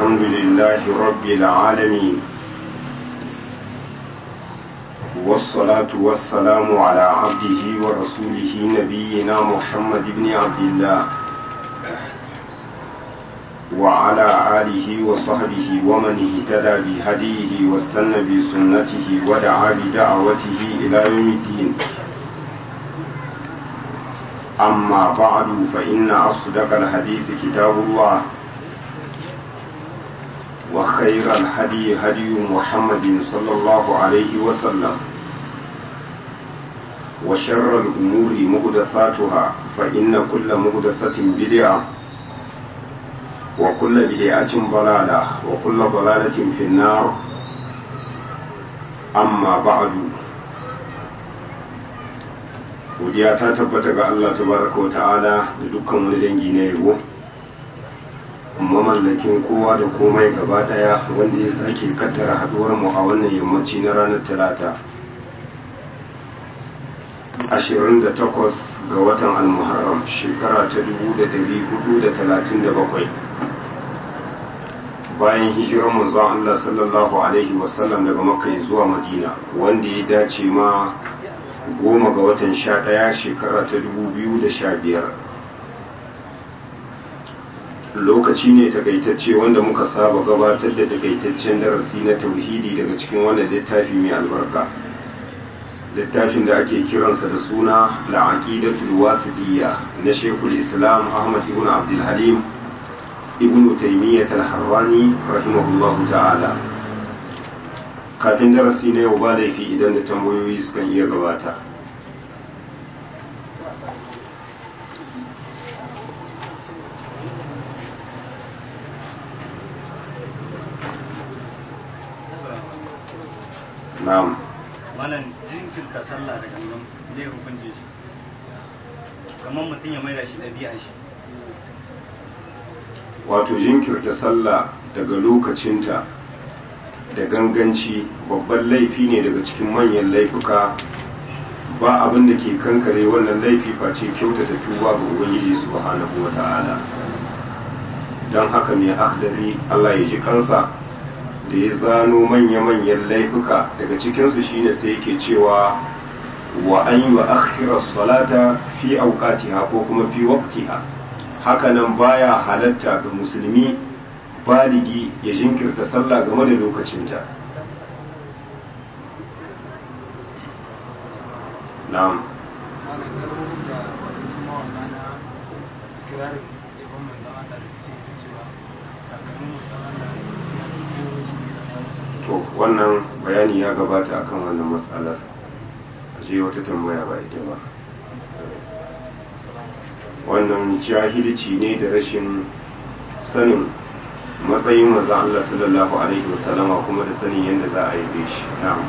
الحمد لله رب العالمين والصلاة والسلام على عبده ورسوله نبينا محمد بن عبد الله وعلى آله وصحبه ومن اهتدى بهديه واستنى بسنته ودعا بدعوته إلى يوم الدين أما بعد فإن أصدق الحديث كتاب الله وخير الهدي هدي محمد صلى الله عليه وسلم وشر الأمور مهدثاتها فإن كل مهدثة بدعة وكل بدعة ضلالة وكل ضلالة في النار أما بعد godiya ta tabbata ga Allah tabaraka wa ta'ala da dukkan wani dangi na yabo mamallakin kowa da komai gaba daya wanda ya sake kaddara haduwar mu a wannan yammaci na ranar talata 28 ga watan almuharram shekara ta 1437 bayan hijirar manzon Allah sallallahu alaihi wasallam daga makka zuwa madina wanda ya dace ma goma ga watan sha ɗaya shekara ta dubu biyu da sha biyar lokaci ne takaitacce wanda muka saba gabatar da takaitaccen darasi na tauhidi daga cikin wannan littafi mai albarka littafin da ake kiransa da suna la'aqidatul wasidiyya na shekul islam ahmad ibn abdul halim ibn taymiyyah al-harrani rahimahullahu ta'ala kafin darasi na yau ba laifi idan da tambayoyi sukan iya gabata na'am malam jinkirta sallah da gangan zai hukunce shi kamar mutum ya maida shi ɗabi'a shi wato jinkirta sallah daga lokacinta da ganganci babban laifi ne daga cikin manyan laifuka ba abin da ke kankare wannan laifi face kyautata tuba ga ubangiji subhanahu wata'ala don haka mai akhdari Allah ya ji kansa da ya zano manya-manyan laifuka daga cikinsu shine sai yake cewa wa an yi wa akhirar salata fi auqatiha ko kuma fi waqtiha hakanan baya halatta ga musulmi baligi ya jinkirta sallah game da lokacinta na'am to wannan bayani ya gabata akan wannan matsalar je wata tambaya ba ita ba wannan jahilci ne da rashin sanin matsayin maza Allah sallallahu alaihi wasallama kuma da sanin yadda za a yi shi na'am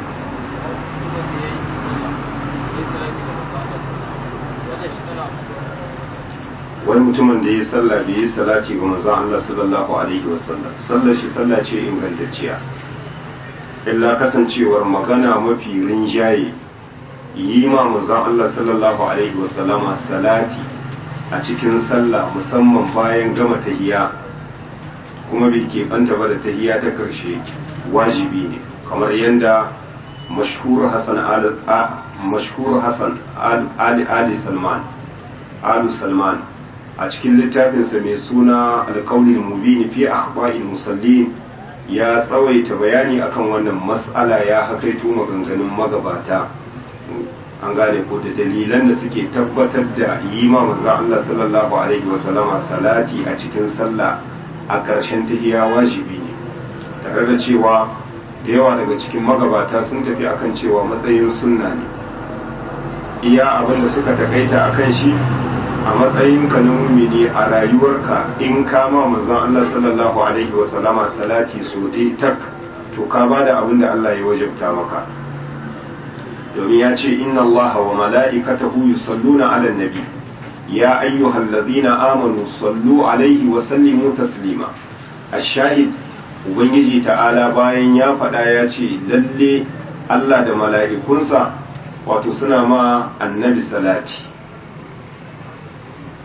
wani mutumin da ya sallah bai yi salati ga manzon Allah sallallahu alaihi wasallam sallar shi sallah ce ingantacciya illa kasancewar magana mafi rinjaye yi ma manzon Allah sallallahu alaihi wasallama salati a cikin sallah musamman bayan gama tahiyya kuma bai keɓanta ba da tahiyya ta ƙarshe wajibi ne kamar yadda mashhur Hassan mashhur Hassan Ali Ali Salman Alu Salman a cikin littafinsa mai suna alƙaunin mubini fi akhba'il musallin ya tsawaita bayani akan wannan mas'ala ya hakaito maganganun magabata an gane ko da dalilan da suke tabbatar da yi ma manzo Allah sallallahu alaihi wa sallama salati a cikin sallah a ƙarshen tahiya wajibi ne tare da cewa da yawa daga cikin magabata sun tafi akan cewa matsayin sunna ne iya abin da suka takaita akan shi a matsayin ka na mumini a rayuwarka in ka ma manzon Allah sallallahu alaihi wa sallama salati so dai tak to ka bada abin da Allah ya wajabta maka domin ya ce inna Allah wa mala'ikatahu yusalluna 'alan nabi ya ayyuhallazina amanu sallu alaihi wa sallimu taslima ash-shahid ubangiji ta'ala bayan ya faɗa ya ce lalle Allah da mala'ikunsa wato suna ma annabi salati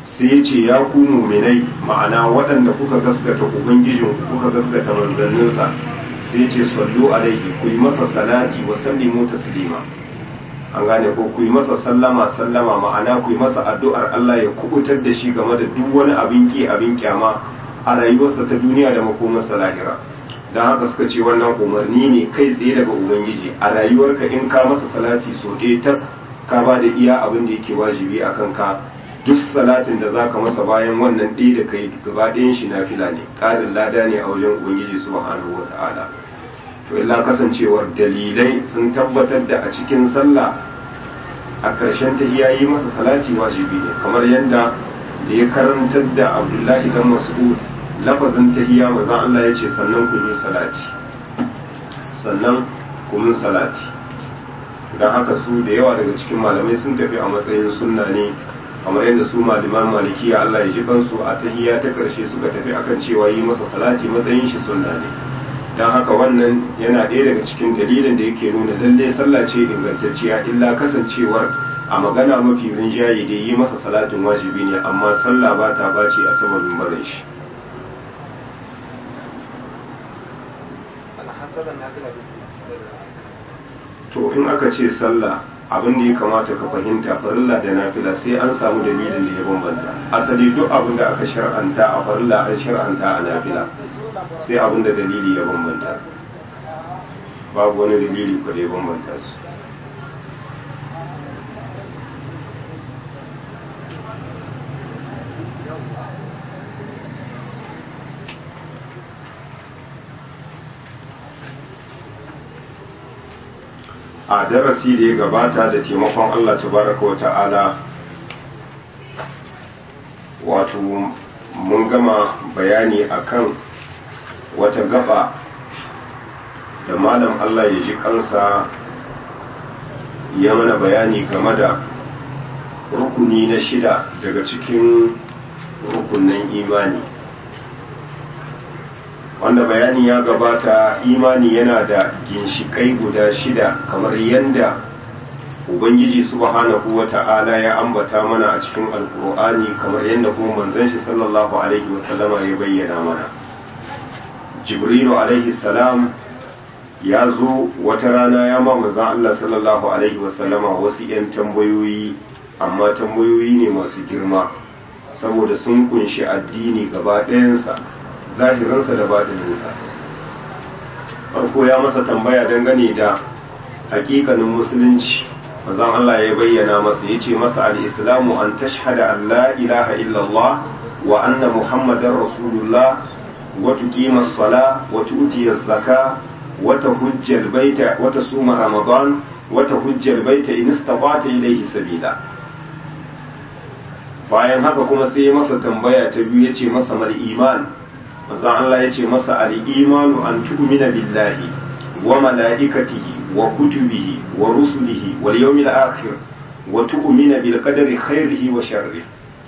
sai ya ce ya ku muminai ma'ana waɗanda kuka gaskata ubangijin kuka gaskata manzanninsa sai ya ce sallu alaihi ku yi masa salati wa sallimu taslima an gane ko ku yi masa sallama sallama ma'ana ku yi masa addu'ar Allah ya kubutar da shi game da duk wani abin ki abin kyama a rayuwarsa ta duniya da makomarsa lahira don haka suka ce wannan umarni ne kai tsaye daga ubangiji a rayuwarka in ka masa salati so ɗaya ta ka ba da iya abin da yake wajibi a kanka duk salatin da zaka masa bayan wannan ɗaya da kai gaba ɗayan shi na fila ne ƙarin lada ne a wajen ubangiji subhanahu wa ta'ala to illa kasancewar dalilai sun tabbatar da a cikin sallah a ƙarshen ta yi masa salati wajibi ne kamar yadda da ya karantar da abdullahi dan mas'ud lafazin tahiyya maza Allah ya ce sannan ku yi salati sannan ku min salati don haka su da yawa daga cikin malamai sun tafi a matsayin sunna ne kamar yadda su malaman malikiya Allah ya ji kansu a tahiyya ta karshe suka tafi akan cewa yi masa salati matsayin shi sunna ne don haka wannan yana ɗaya daga cikin dalilin da yake nuna lalle sallah ce ingantacciya illa kasancewar a magana mafi rinjaye da yi masa salatin wajibi ne amma sallah ba ta bace a sababin barin shi to in aka ce sallah abin da ya kamata ka fahimta farilla da nafila sai an samu dalilin da ya bambanta asali duk abin da aka shar'anta a farilla an shar'anta a nafila sai abin da dalili ya bambanta babu wani dalili ko da ya bambanta su a darasi da ya gabata da taimakon Allah tabaraka wa ta'ala wato mun gama bayani akan wata gaba da malam Allah ya ji kansa ya mana bayani game da rukuni na shida daga cikin rukunin imani wanda bayani ya gabata imani yana da ginshikai guda shida kamar yadda ubangiji subhanahu wa ta'ala ya ambata mana a cikin alkur'ani kamar yadda kuma manzon shi sallallahu alaihi wasallama ya bayyana mana jibrilu alaihi salam ya zo wata rana ya ma manzon Allah sallallahu alaihi wasallama wasu 'yan tambayoyi amma tambayoyi ne masu girma saboda sun kunshi addini gaba ɗayansa zahirinsa da baɗininsa farko ya masa tambaya dangane da hakikanin musulunci manzon Allah ya bayyana masa ya ce masa al-islamu an tashhada an la ilaha illallah wa anna muhammadar rasulullah wa tuqima as-sala wa tu'ti az-zaka wa tahujja al-baita wa tasuma ramadan wa tahujja al-baita in istata'ta ilayhi sabila bayan haka kuma sai ya masa tambaya ta biyu ya ce masa mal iman manzon Allah ya ce masa al-imanu an tu'mina billahi wa malaikatihi wa kutubihi wa rusulihi wal yawmil akhir wa tu'mina bil qadari khairihi wa sharrihi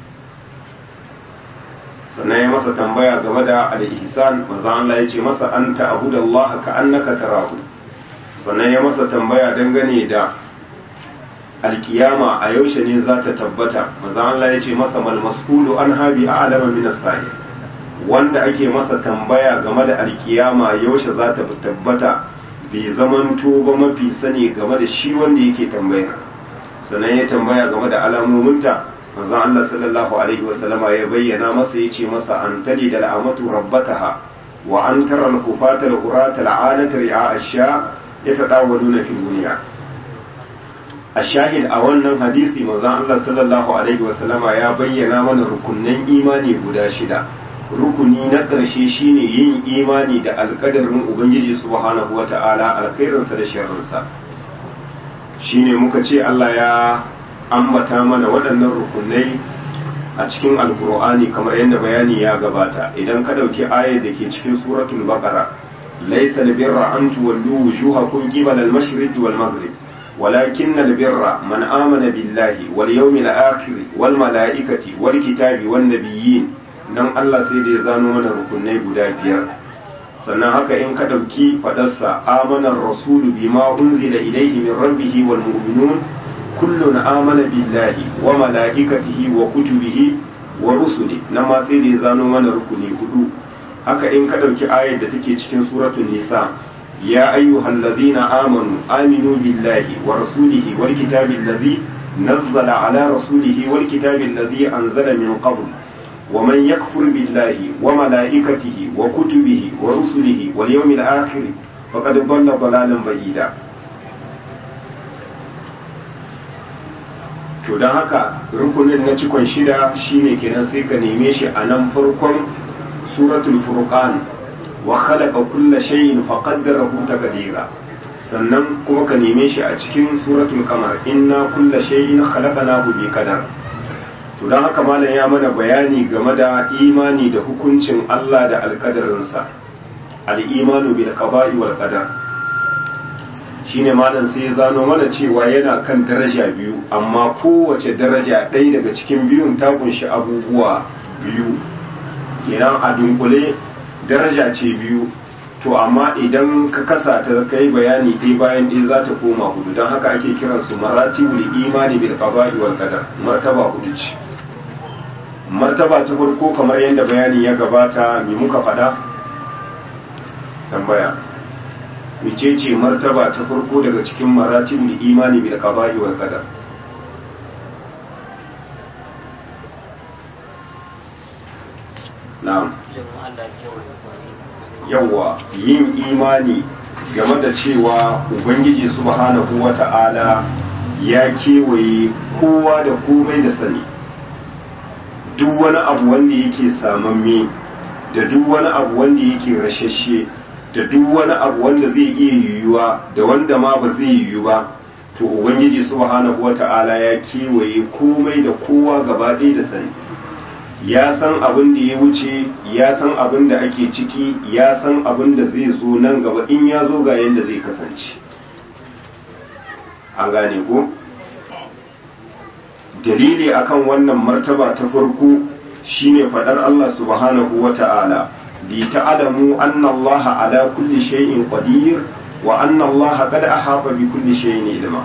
sannan ya masa tambaya game da al-ihsan manzon Allah ya ce masa anta abudallaha ka annaka tarahu sannan ya masa tambaya dangane da alkiyama a yaushe ne za ta tabbata manzon Allah ya ce masa mal mas'ulu an habi a'lama min as-sa'il wanda ake masa tambaya game da alkiyama yaushe za ta tabbata bai zamanto ba mafi sani game da shi wanda yake tambaya sannan ya tambaya game da alamominta manzo Allah sallallahu alaihi wasallama ya bayyana masa yace masa an tali da al'amatu rabbataha wa an tara al-kufata al-qurata al-alata ri'a ash-sha yatadawaluna fil dunya ashahid a wannan hadisi manzo Allah sallallahu alaihi wasallama ya bayyana mana rukunnan imani guda shida rukuni na ƙarshe shine yin imani da alƙadarin ubangiji subhanahu wata'ala alkhairinsa da sharrinsa shine muka ce Allah ya ambata mana waɗannan rukunai a cikin alkur'ani kamar yadda bayani ya gabata idan ka ɗauki ayar da ke cikin suratul baqara laysa albirra an tuwallu wujuhakum qibala al-mashriq wal maghrib ولكن البر من آمن بالله واليوم الآخر والملائكة والكتاب والنبيين nan Allah sai da ya zano mana rukunai guda biyar sannan haka in ka ɗauki faɗarsa amanar rasulu bima unzila ilaihi min rabbihi wal mu'minun kullun amana billahi wa mala'ikatihi wa kutubihi wa rusuli nan ma sai da ya zano mana rukuni hudu haka in ka ɗauki ayar da take cikin suratul nisa ya ayyuhal ladina amanu aminu billahi wa rasulihi wal kitabil ladhi nazzala ala rasulihi wal kitabil ladhi anzala min qabl wa man yakfur billahi wa malaikatihi wa kutubihi wa rusulihi wal yawmil akhir faqad dhalla dhalalan ba'ida to don haka rukunin na cikon shida shine kenan sai ka neme shi a nan farkon suratul furqan wa khalaqa kulla shay'in faqaddarahu taqdira sannan kuma ka neme shi a cikin suratul qamar inna kulla shay'in khalaqnahu bi qadar to don haka malam ya mana bayani game da imani da hukuncin Allah da alkadarinsa al-imanu bil qada'i wal qadar shine malam sai ya zano mana cewa yana kan daraja biyu amma kowace daraja ɗaya daga cikin biyun ta kunshi abubuwa biyu kenan a dunkule daraja ce biyu to amma idan ka kasa ta kai bayani ɗaya bayan ɗaya za ta koma hudu don haka ake kiransu maratibul imani bil qada'i wal qadar martaba hudu ce martaba ta farko kamar yadda bayani ya gabata me muka faɗa tambaya mecece martaba ta farko daga cikin maratibul imani bil qada'i wal qadar na'am yawa yin imani game da cewa ubangiji subhanahu wata'ala ya kewaye kowa da komai da sani duk wani abu wanda yake samamme da duk wani abu wanda yake rashashe da duk wani abu wanda zai iya yiwuwa da wanda ma ba zai yiwu ba to ubangiji subhanahu wata'ala ya kewaye komai da kowa gaba ɗaya da sani ya san abin da ya wuce ya san abin da ake ciki ya san abin da zai zo nan gaba in ya zo ga yadda zai kasance an gane ko dalili akan wannan martaba ta farko shine fadar Allah subhanahu wata'ala li ta'lamu anna Allah ala kulli shay'in qadir wa anna Allah qad ahata bi kulli shay'in ilma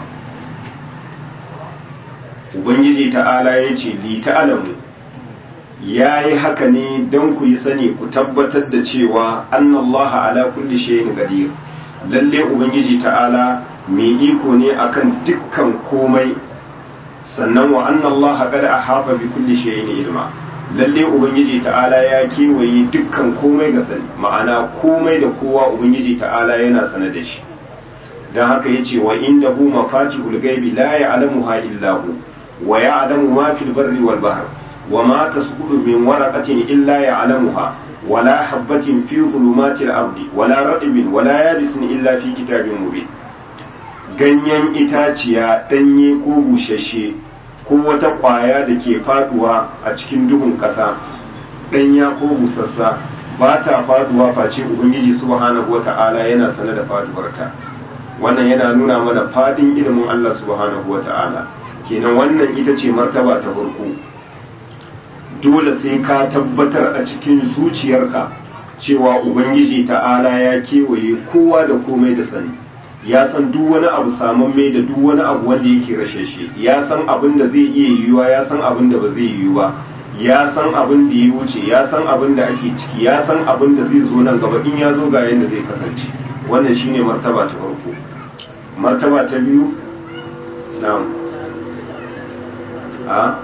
ubangiji ta'ala yace li ta'lamu yayi haka ne dan ku yi sani ku tabbatar da cewa anna Allah ala kulli shay'in qadir lalle ubangiji ta'ala mai iko ne akan dukkan komai sannan wa anna Allah qad ahata bi kulli shay'in ilma lalle ubangiji ta'ala ya kewaye dukkan komai ga sani ma'ana komai da kowa ubangiji ta'ala yana sane da shi dan haka yace wa indahu mafatihul ghaibi la ya'lamuha illa hu wa ya'lamu ma fil barri wal bahr wa ma tasqutu min waraqatin illa ya'lamuha ولا حبة في ظلمات الأرض ولا رطب ولا يابس إلا في كتاب مبين ganyen itaciya ɗanye ko bushashe ko wata ƙwaya da ke faduwa a cikin duhun ƙasa ɗanya ko busassa ba ta faduwa face ubangiji subhanahu wa ta'ala yana sane da faduwarta wannan yana nuna mana fadin ilimin Allah subhanahu wa ta'ala kenan wannan ita ce martaba ta farko dole sai ka tabbatar a cikin zuciyarka cewa ubangiji ta'ala ya kewaye kowa da komai da sani ya san duk wani abu samamme da duk wani abu wanda yake rashe shi ya san abin da zai iya yiwuwa ya san abin da ba zai yiwu ba ya san abin da ya wuce ya san abin da ake ciki ya san abin da zai zo nan gaba in ya zo ga yadda zai kasance wannan shine martaba ta farko martaba ta biyu na'am a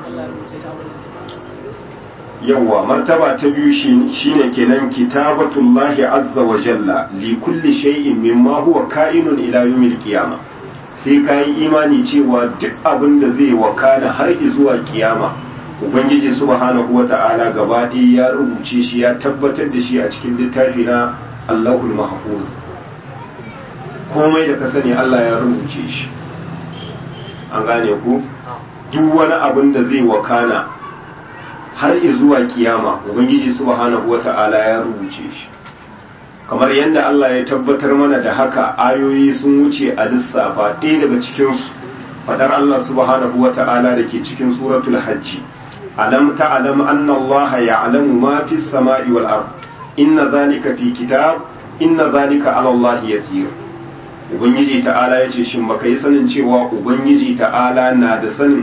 yawwa martaba ta biyu shine kenan kitabatullahi azza wa jalla li kulli shay'in mimma huwa ka'inun ila yawmil qiyama sai ka yi imani cewa duk abin da zai wakana har zuwa kiyama ubangiji subhanahu wata'ala gaba ɗaya ya rubuce shi ya tabbatar da shi a cikin littafi na Allahul Mahfuz komai da ka sani Allah ya rubuce shi an gane ku duk wani abin da zai wakana har zuwa kiyama ubangiji subhanahu wata'ala ya rubuce shi kamar yadda Allah ya tabbatar mana da haka ayoyi sun wuce a lissafa ɗaya daga cikinsu fadar Allah subhanahu wata'ala da ke cikin suratul hajji alam ta'lam anna Allah ya'lamu ma fi samai wal ard inna zalika fi kitab inna zalika 'ala Allah yasir ubangiji ta'ala yace shin baka yi sanin cewa ubangiji ta'ala na da sanin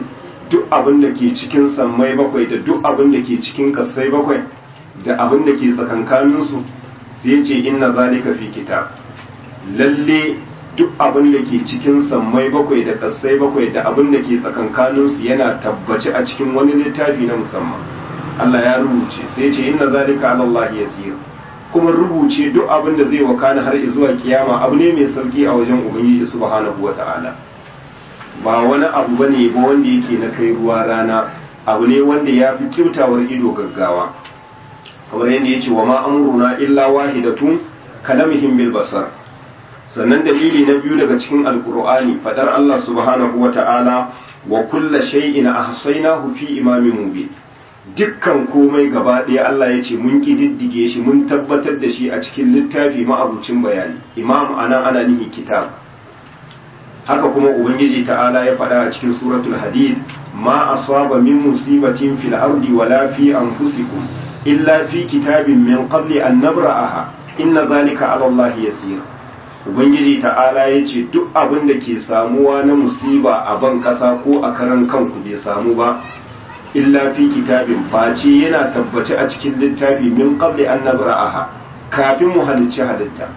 duk abin da ke cikin sammai bakwai da duk abin da ke cikin kasai bakwai da abin da ke tsakankaninsu sai ya ce inna zalika fi kitab lalle duk abin da ke cikin sammai bakwai da kasai bakwai da abin da ke tsakankaninsu yana tabbaci a cikin wani littafi na musamman Allah ya rubuce sai ya ce inna zalika ala Allah yasir kuma rubuce duk abin da zai wakana har zuwa kiyama abu ne mai sauki a wajen ubangiji subhanahu wata'ala ba wani abu bane ba wanda yake na kai ruwa rana abu ne wanda ya fi kyautawar ido gaggawa kamar yadda ya ce wa ma amruna illa wahidatun kalamihim bil basar sannan dalili na biyu daga cikin alkur'ani fadar Allah subhanahu wa ta'ala wa kulla shay'in ahsaynahu fi imamin mubin dukkan komai gaba ɗaya Allah ya ce mun kididdige shi mun tabbatar da shi a cikin littafi ma'abucin bayani imam anan ana nihi kitab haka kuma ubangiji ta'ala ya faɗa a cikin suratul hadid ma asaba min musibatin fil ardi wala fi anfusikum illa fi kitabin min qabli an nabra'aha inna zalika ala Allah yasir ubangiji ta'ala ya ce duk abin da ke samuwa na musiba a ban kasa ko a karan kanku bai samu ba illa fi kitabin face yana tabbace a cikin littafi min qabli an nabra'aha kafin mu halicci halitta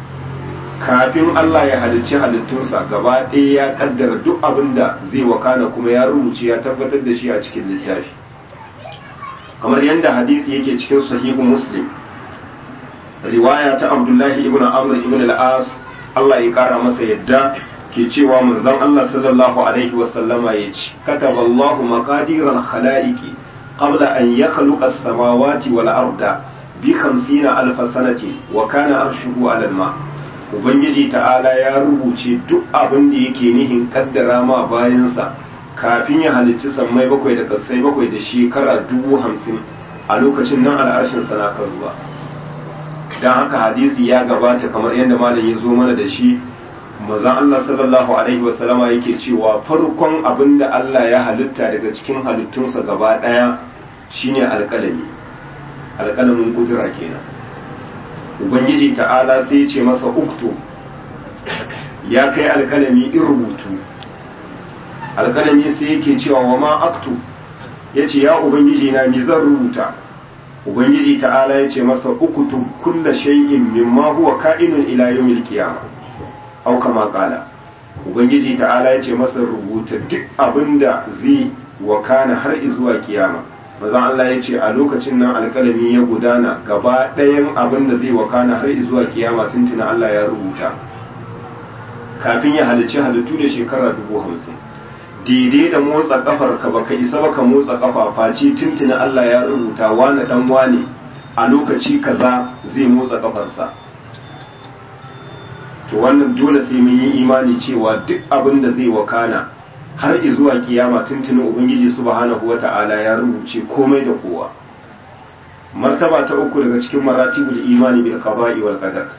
kafin Allah ya halicci halittunsa gaba ɗaya ya kaddara duk abin da zai wakana kuma ya rubuce ya tabbatar da shi a cikin littafi kamar yadda hadisi yake cikin sahihu muslim riwaya ta abdullahi ibn amr ibn al-as Allah ya kara masa yadda ke cewa manzon Allah sallallahu alaihi wa sallama yace kataba Allahu maqadir al-khalaiqi qabla an yakhluqa as-samawati wal arda bi 50 alf sanati wa kana arshuhu ala al-ma ubangiji ta'ala ya rubuce duk abin da yake nihin kaddara ma bayansa kafin ya halicci sammai bakwai da kasai bakwai da shekara dubu hamsin a lokacin nan al'arshin sana kan ruwa don haka hadisi ya gabata kamar yadda malam ya zo mana da shi mazan Allah sallallahu alaihi wasallama yake cewa farkon abin da Allah ya halitta daga cikin halittunsa gaba ɗaya shine alƙalami alƙalamin kudura kenan ubangiji ta'ala sai ce masa uktu ya kai alƙalami in rubutu alƙalami sai yake cewa wa ma aktu ya ce ya ubangiji na mi zan rubuta ubangiji ta'ala ya ce masa ukutub kulla shay'in mimma huwa ka'inun ila yawmil qiyamah aw kama qala ubangiji ta'ala ya ce masa rubuta duk abinda zai wakana har zuwa kiyama bazan Allah ya ce a lokacin nan alƙalami ya gudana gaba ɗayan abinda zai wakana har zuwa kiyama tuntuna Allah ya rubuta kafin ya halicci halittu da shekara dubu hamsin daidai da motsa kafar ka baka isa baka motsa kafa face tuntuna Allah ya rubuta wani dan wane a lokaci kaza zai motsa kafarsa to wannan dole sai mun yi imani cewa duk abin da zai wakana har zuwa kiyama tuntuni ubangiji subhanahu wata'ala ya rubuce komai da kowa martaba ta uku daga cikin maratibul imani bil qada'i wal qadar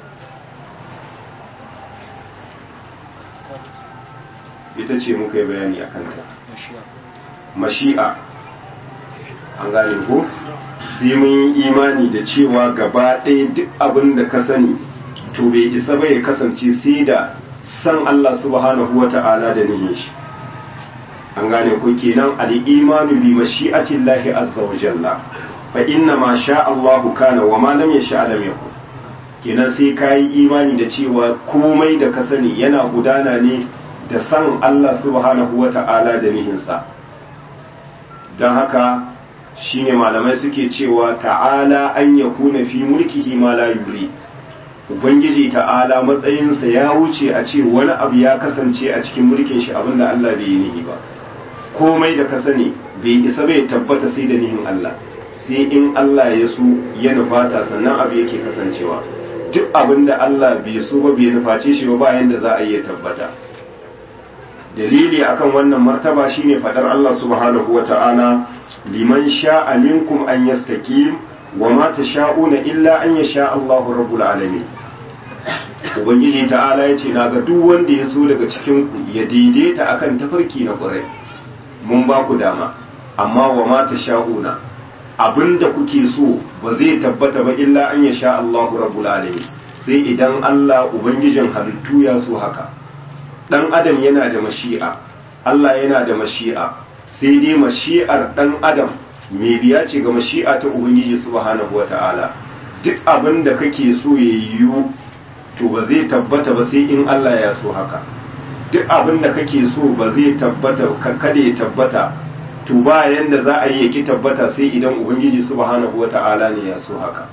ita ce muka yi bayani a kanta mashi'a an gane ko sai mun yi imani da cewa gaba ɗaya duk abin da ka sani to bai isa ba ya kasance sai da san Allah subhanahu wa ta'ala da nihin shi an gane ko kenan al-imanu bi mashi'ati Allah azza wa jalla fa inna ma sha Allahu kana wa ma lam yasha lam yakun kenan sai kai imani da cewa komai da ka sani yana gudana ne da san Allah subhanahu wa ta'ala da nihinsa don haka shine malamai suke cewa ta'ala an ya kuna fi mulkihi ma la yuri ubangiji ta'ala matsayinsa ya wuce a ce wani abu ya kasance a cikin mulkin shi abinda Allah bai yi nihi ba komai da ka sani bai isa bai tabbata sai da nihin Allah sai in Allah ya so ya nufata sannan abu yake kasancewa duk abinda Allah bai so ba bai nuface shi ba bayan da za a iya tabbata dalili akan wannan martaba shine fadar Allah subhanahu wa ta'ala liman sha'a minkum an yastaqim wa ma tasha'una illa an yasha Allahu rabbul alamin ubangiji ta'ala yace naga duk wanda ya so daga cikin ku ya daidaita akan tafarki na ƙurai mun ba ku dama amma wa ma tasha'una abinda kuke so ba zai tabbata ba illa an yasha Allahu rabbul alamin sai idan Allah ubangijin halittu ya so haka dan adam yana da mashi'a Allah yana da mashi'a sai dai mashi'ar dan adam mai biya ce ga mashi'a ta ubangiji subhanahu wata'ala duk abin da kake so ya yiwu to ba zai tabbata ba sai in Allah ya so haka duk abin da kake so ba zai tabbata kada ya tabbata to ba yanda za a yi ya ki tabbata sai idan ubangiji subhanahu wata'ala ne ya so haka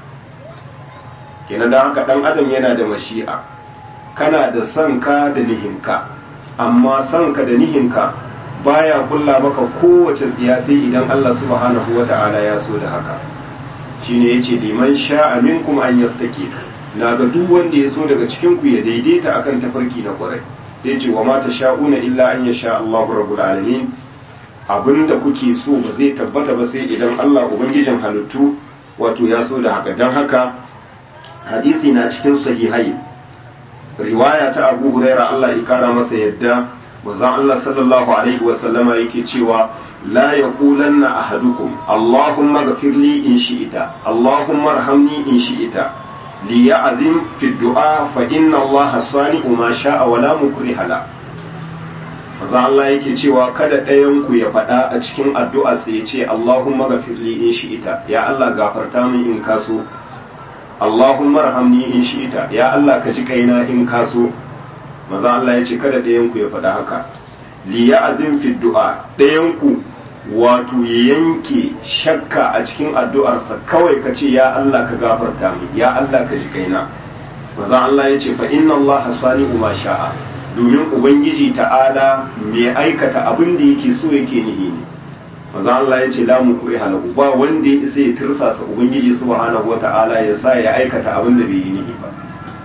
kenan da haka dan adam yana da mashi'a kana da son ka da nihinka amma son ka da nihinka baya kulla maka kowace tsiya sai idan Allah subhanahu wata'ala ya so da haka shine yace liman sha'a minkum an yastaqi na ga duk wanda ya so daga cikin ku ya daidaita akan tafarki na kwarai sai ce wa ma sha'una illa an yasha Allahu rabbul alamin abinda kuke so ba zai tabbata ba sai idan Allah ubangijin halittu wato ya so da haka dan haka hadisi na cikin sahihai riwaya ta Abu Huraira Allah ya kara masa yadda manzon Allah sallallahu alaihi wa sallama yake cewa la yaqulanna ahadukum Allahumma ghfirli in shi'ita Allahumma arhamni in shi'ita li ya'zim fi du'a fa inna Allah sani'u ma sha'a wa la mukriha la manzon Allah yake cewa kada ɗayan ku ya faɗa a cikin addu'a sai ya ce Allahumma ghfirli in shi'ita ya Allah gafarta min in kaso Allahumma arhamni in shi'ita ya Allah ka ji kaina in kaso maza Allah ya ce kada ɗayanku ya faɗa haka liya azim fi du'a ɗayanku wato ya yanke shakka a cikin addu'arsa kawai ka ce ya Allah ka gafarta min ya Allah ka ji kaina maza Allah ya ce fa inna Allah sani'u ma sha'a domin ubangiji ta'ala mai aikata abin da yake so yake nihi ne maza Allah ya ce la mukri halahu ba wanda ya isa ya tirsasa ubangiji subhanahu wata'ala ya sa ya aikata abin da bai yi nihi ba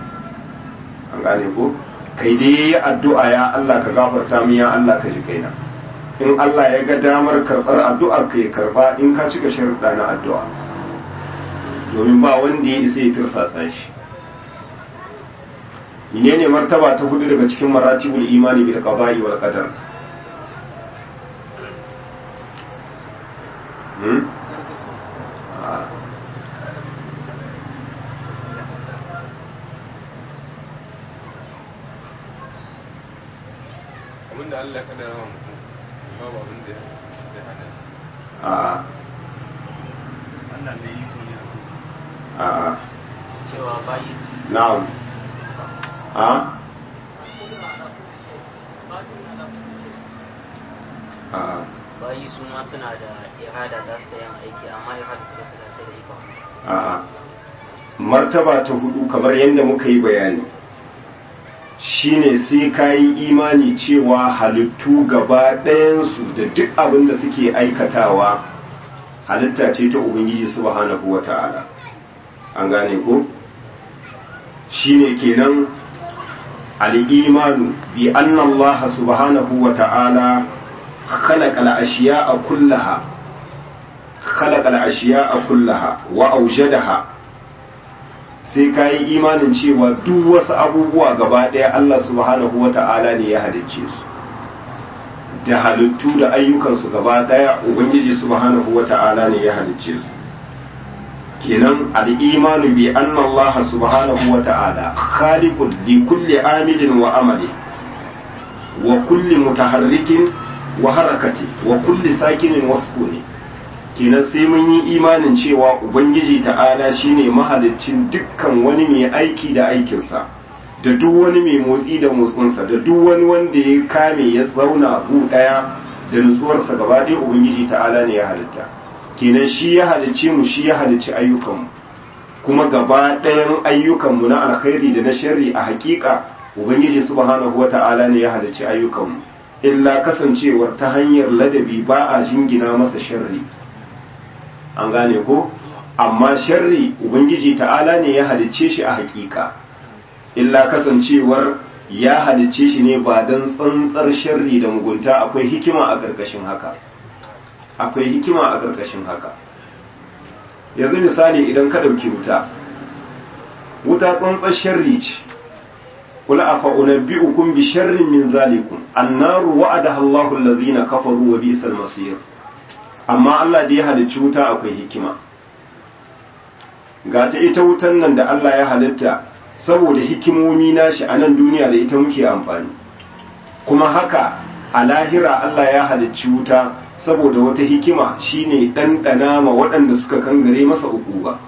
an gane ko kai dai yayi addu'a ya Allah ka gafarta min ya Allah ka ji kaina in Allah ya ga damar karɓar addu'ar ka ya karba in ka cika sharuɗa na addu'a domin ba wanda ya isa ya tirsasa shi menene martaba ta hudu daga cikin maratibul imani bil qada'i wal qadar hmm? abin da Allah ya kaddara wa mutum babu abin da sai hana shi a Allah ne iko ne a cewa bayi na'am a a bayi su ma suna da irada za su da yin aiki amma irada su su da sai da ikon a martaba ta hudu kamar yadda muka yi bayani shine sai ka yi imani cewa halittu gaba ɗayansu da duk abin da suke aikatawa halitta ce ta ubangiji subhanahu wa ta'ala an gane ko shine kenan al'imanu bi anna Allah subhanahu wa ta'ala khalaqa al-ashiya'a kullaha khalaqa al-ashiya'a kullaha wa awjadaha sai ka yi imanin cewa duk wasu abubuwa gaba ɗaya Allah subhanahu wa ta'ala ne ya halicce su da halittu da ayyukansu gaba ɗaya Ubangiji subhanahu wa ta'ala ne ya halicce su kenan al'imanu bi anna Allah subhanahu wa ta'ala khaliqun li kulli amilin wa amali wa kulli mutaharrikin wa harakati wa kulli sakinin wa sukuni kenan sai mun yi imanin cewa ubangiji ta'ala shine mahaliccin dukkan wani mai aiki da aikinsa da duk wani mai motsi da motsinsa da duk wani wanda ya kame ya zauna gu daya da nutsuwarsa gaba ɗaya ubangiji ta'ala ne ya halitta kenan shi ya halicce mu shi ya halicci ayyukanmu kuma gaba ɗayan ayyukanmu na alkhairi da na sharri a hakika ubangiji subhanahu wata'ala ne ya halicci ayyukanmu illa kasancewar ta hanyar ladabi ba a jingina masa sharri an gane ko amma sharri ubangiji ta'ala ne ya halicce shi a hakika illa kasancewar ya halicce shi ne ba don tsantsar sharri da mugunta akwai hikima a ƙarƙashin haka akwai hikima a ƙarƙashin haka yanzu misali idan ka ɗauki wuta wuta tsantsar sharri ce kula a fa'unabbi'ukum bi sharrin min zalikum annaru wa'adaha Allahu allazina kafaru wa bi'sal masir amma Allah da ya halicci wuta akwai hikima ga ta ita wutan nan da Allah ya halitta saboda hikimomi nashi a nan duniya da ita muke amfani kuma haka a lahira Allah ya halicci wuta saboda wata hikima shine ɗanɗana ma waɗanda suka kangare masa uku ba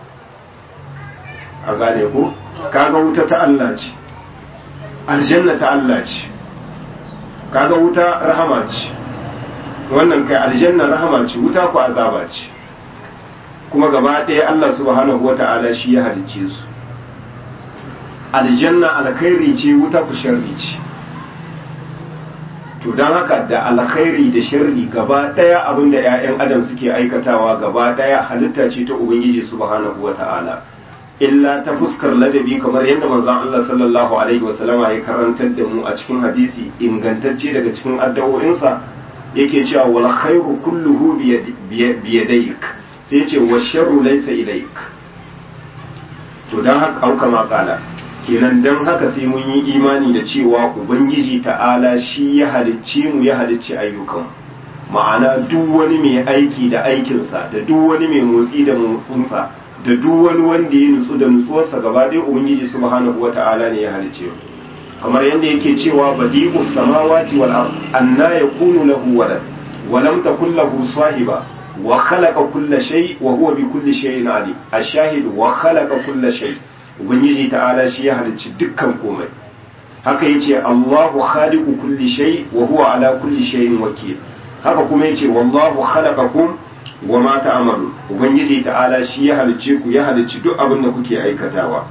a gane ko kaga wuta ta Allah ce aljanna ta Allah ce kaga wuta rahama ce wannan kai aljanna rahama ce wuta ku azaba ce kuma gaba ɗaya Allah subhanahu wata'ala shi ya halicce su aljanna alkhairi ce wuta ku sharri ce to don haka da alkhairi da sharri gaba ɗaya abinda 'ya'yan adam suke aikatawa gaba ɗaya halitta ce ta ubangiji subhanahu wata'ala illa ta fuskar ladabi kamar yadda manzon Allah sallallahu alaihi wasallama ya karantar da mu a cikin hadisi ingantacce daga cikin addu'o'insa yake cewa wal khairu kulluhu bi yadayk sai ce wa sharru laysa ilayk to dan haka auka ma kala kenan dan haka sai mun yi imani da cewa ubangiji ta'ala shi ya halicce mu ya halicci ayyukan ma'ana duk wani mai aiki da aikinsa da duk wani mai motsi da motsinsa da duk wani wanda ya nutsu da nutsuwarsa gaba ɗaya ubangiji subhanahu wata'ala ne ya halicce mu kamar yadda yake cewa badi'us samawati wal ard anna yakunu lahu walad wa lam takul lahu sahiba wa khalaqa kulla shay wa huwa bi kulli shay'in alim ash-shahid wa khalaqa kulla shay ubangiji ta'ala shi ya halicci dukkan komai haka yace Allahu khaliqu kulli shay wa huwa ala kulli shay'in wakil haka kuma yace wallahu khalaqakum wa ma ta'malu ubangiji ta'ala shi ya halicce ku ya halicci duk abin da kuke aikatawa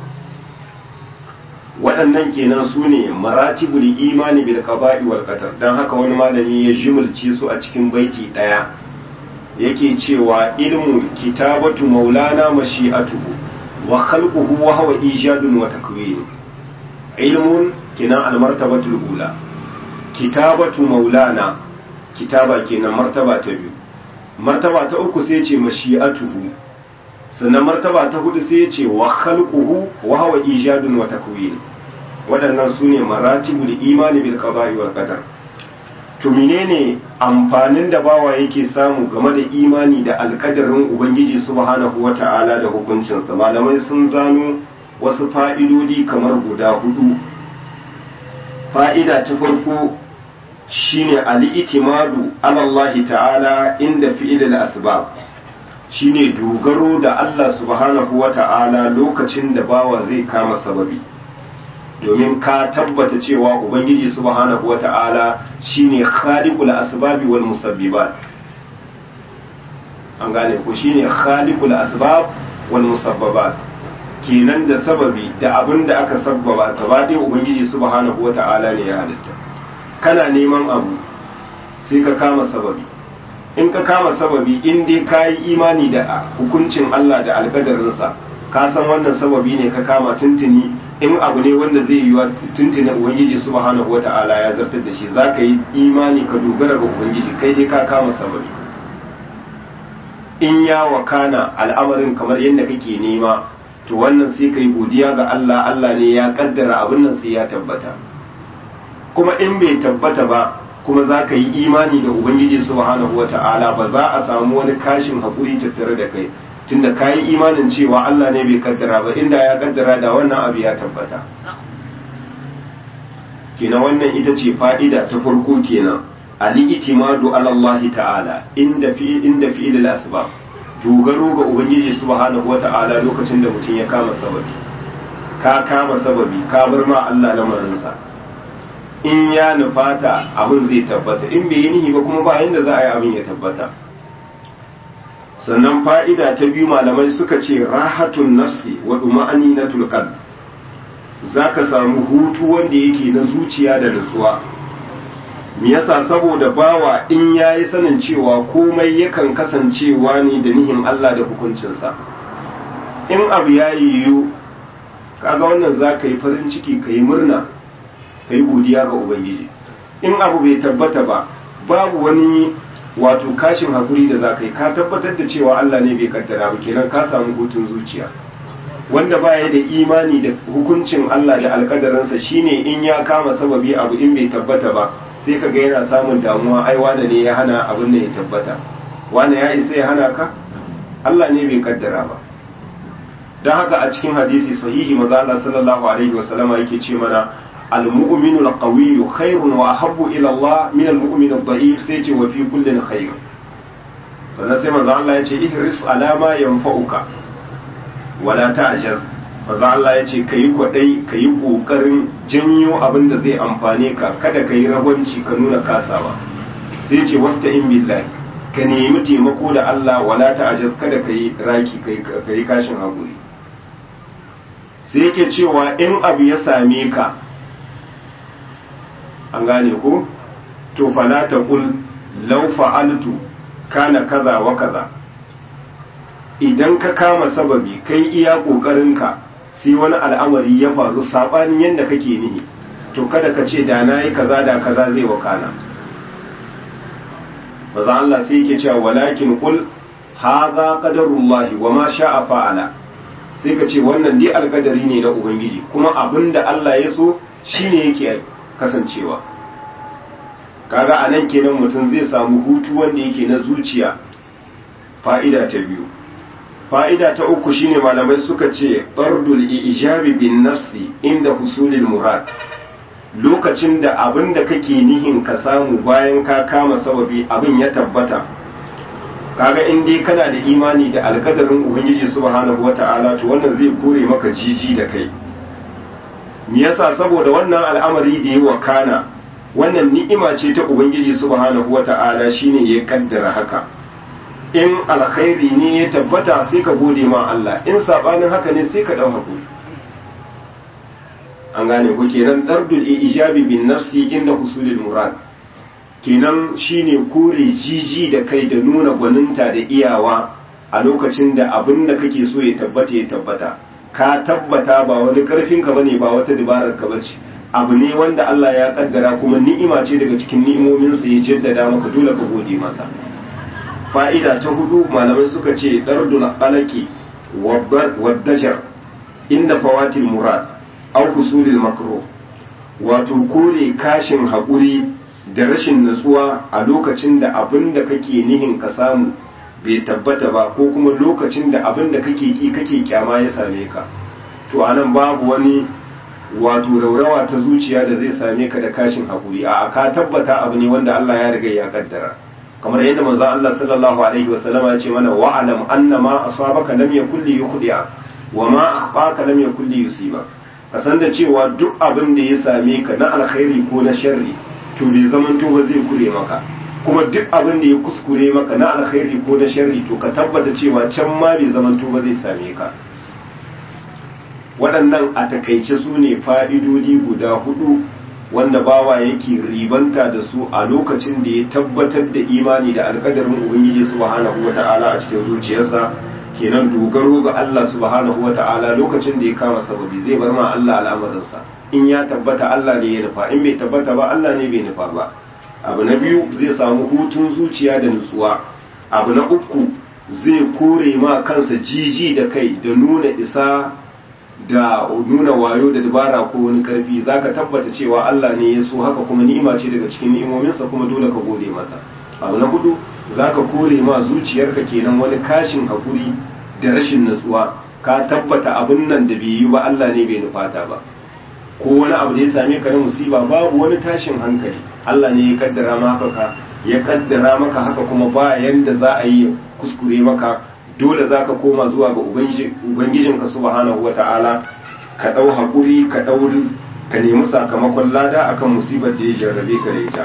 waɗannan kenan su ne maratibul imani bil qada'i wal qadar dan haka wani malami ya jimulce su a cikin baiti ɗaya yake cewa ilmu kitabatu maulana mashi'atuhu wa khalquhu wa huwa ijadun wa takwin ilmun kenan al martabatul ula kitabatu maulana kitaba kenan martaba ta biyu martaba ta uku sai ce mashi'atuhu sannan martaba ta hudu sai ce wa khalquhu wa huwa ijadun wa takwin waɗannan su ne maratibul imani bil qada'i wal qadar to menene amfanin da bawa yake samu game da imani da alkadarin ubangiji subhanahu wata'ala da hukuncinsa malamai sun zano wasu fa'idodi kamar guda hudu fa'ida ta farko shine al-itimadu ala Allah ta'ala inda fi'il al-asbab shine dogaro da Allah subhanahu wata'ala lokacin da bawa zai kama sababi domin ka tabbata cewa ubangiji subhanahu wata'ala shine khaliqul asbabi wal musabbibat an gane ko shine khaliqul asbab wal musabbabat kenan da sababi da abin da aka sabbaba gaba ɗaya ubangiji subhanahu wata'ala ne ya halitta kana neman abu sai ka kama sababi in ka kama sababi in dai ka yi imani da hukuncin Allah da alkadarinsa ka san wannan sababi ne ka kama tuntuni in abu ne wanda zai yi wa tuntuni ubangiji subhanahu wata'ala ya zartar da shi za ka yi imani ka dogara ga ubangiji kai dai ka kama sababi in ya wakana al'amarin kamar yadda kake nema to wannan sai ka yi godiya ga Allah Allah ne ya kaddara abin nan sai ya tabbata kuma in bai tabbata ba kuma za ka yi imani da ubangiji subhanahu wata'ala ba za a samu wani kashin haƙuri tattare da kai tunda ka yi imanin cewa Allah ne bai kaddara ba inda ya kaddara da wannan abu ya tabbata kenan wannan ita ce fa'ida ta farko kenan al-itimadu ala Allah ta'ala inda fi inda fi asbab dogaro ga ubangiji subhanahu wata'ala lokacin da mutum ya kama sababi ka kama sababi ka bar ma Allah lamarinsa in ya nufata abin zai tabbata in bai yi nihi ba kuma ba yanda za a yi abin ya tabbata sannan fa'ida ta biyu malamai suka ce rahatun nafsi wa duma'aninatul qalb zaka samu hutu wanda yake na zuciya da nutsuwa me yasa saboda bawa in yayi sanin cewa komai yakan kasancewa ne da nihin Allah da hukuncinsa in abu ya yiwu kaga wannan za ka yi farin ciki ka yi murna ka yi godiya ga ubangiji in abu bai tabbata ba babu wani wato kashin hakuri da za ka yi ka tabbatar da cewa Allah ne bai kaddara ba kenan ka samu hutun zuciya wanda baya da imani da hukuncin Allah da alkadarinsa shine in ya kama sababi abu in bai tabbata ba sai ka ga yana samun damuwa ai wane ne ya hana abin da ya tabbata wane ya isa ya hana ka Allah ne bai kaddara ba don haka a cikin hadisi sahihi maza Allah sallallahu alaihi wasallama yake ce mana al-mu'minu al-qawiyyu khairun wa ahabbu ila Allah min al-mu'min ad-da'if sai ce wa fi kullin khair sannan sai manzo Allah ya ce ihris ala ma yanfa'uka wala ta'jaz manzo Allah ya ce kayi kwadai kayi kokarin janyo abin da zai amfane ka kada kayi ragwanci ka nuna kasawa sai ce wasta'in billahi ka nemi taimako da Allah wala ta'jaz kada kayi raki kayi kashin hakuri sai yake cewa in abu ya same ka an gane ko to fala taqul law fa'altu kana kaza wa kaza idan ka kama sababi kai iya ƙoƙarinka sai wani al'amari ya faru saɓanin yadda kake nihi to kada ka ce da na yi kaza da kaza zai wakana maza Allah sai yake cewa walakin kul haza qadarullahi wa ma sha'a fa'ala sai ka ce wannan dai alƙadari ne na ubangiji kuma abinda Allah ya so shine yake kasancewa kaga a nan kenan mutum zai samu hutu wanda yake na zuciya fa'ida ta biyu fa'ida ta uku shine malamai suka ce ɗardul ijabi bin nafsi inda husulil murad lokacin da abin da kake nihin ka samu bayan ka kama sababi abin ya tabbata kaga in dai kana da imani da alkadarin ubangiji subhanahu wata'ala to wannan zai kore maka jiji da kai me yasa saboda wannan al'amari da ya wakana wannan ni'ima ce ta ubangiji subhanahu wata'ala shine ya kaddara haka in alkhairi ne ya tabbata sai ka gode ma Allah in sabanin haka ne sai ka dau hakuri an gane ko kenan dardul ijabi bin nafsi inda husulil murad kenan shine kore jiji da kai da nuna gwaninta da iyawa a lokacin da abin da kake so ya tabbata ya tabbata ka tabbata ba wani karfin ka bane ba wata dabarar ka bace abu ne wanda Allah ya kaddara kuma ni'ima ce daga cikin ni'imominsa ya jaddada maka dole ka gode masa fa'ida ta hudu malamai suka ce dardul qalaqi waddajar inda fawatil murad aw husulil makruh wato kore kashin haƙuri da rashin natsuwa a lokacin da abin da kake nihin ka samu bai tabbata ba ko kuma lokacin da abin da kake ki kake kyama ya same ka to anan babu wani wato raurawa ta zuciya da zai same ka da kashin haƙuri a ka tabbata abu ne wanda Allah ya riga ya kaddara kamar yadda manzo Allah sallallahu alaihi wasallam ya ce mana wa'alam anna ma asabaka lam yakul li yukhdi'a wa ma akhbaka lam yakul li yusiba ka san da cewa duk abin da ya same ka na alkhairi ko na sharri to bai zaman to ba zai kure maka kuma duk abin da ya kuskure maka na alkhairi ko na sharri to ka tabbata cewa can ma bai zaman to ba zai same ka waɗannan a takaice su ne fa'idodi guda hudu wanda bawa yake ribanta da su a lokacin da ya tabbatar da imani da alkadarin ubangiji subhanahu wata'ala a cikin zuciyarsa kenan dogaro ga Allah subhanahu wata'ala lokacin da ya kama sababi zai bar ma Allah al'amarinsa in ya tabbata Allah ne ya nufa in bai tabbata ba Allah ne bai nufa ba abu na biyu zai samu hutun zuciya da nutsuwa abu na uku zai kore ma kansa jiji da kai da nuna isa da nuna wayo da dabara ko wani karfi zaka tabbata cewa Allah ne ya so haka kuma ni'ima ce daga cikin ni'imominsa kuma dole ka gode masa abu na hudu zaka kore ma zuciyarka kenan wani kashin hakuri da rashin natsuwa ka tabbata abin nan da bai yi ba Allah ne bai nufata ba ko wani abu da ya same ka na musiba babu wani tashin hankali Allah ne ya kaddara maka ka ya kaddara maka haka kuma ba yanda za a yi kuskure maka dole za ka koma zuwa ga ubangijinka subhanahu wa ta'ala ka ɗau haƙuri ka ɗau ka nemi sakamakon lada akan musibar da ya jarrabe ka da ita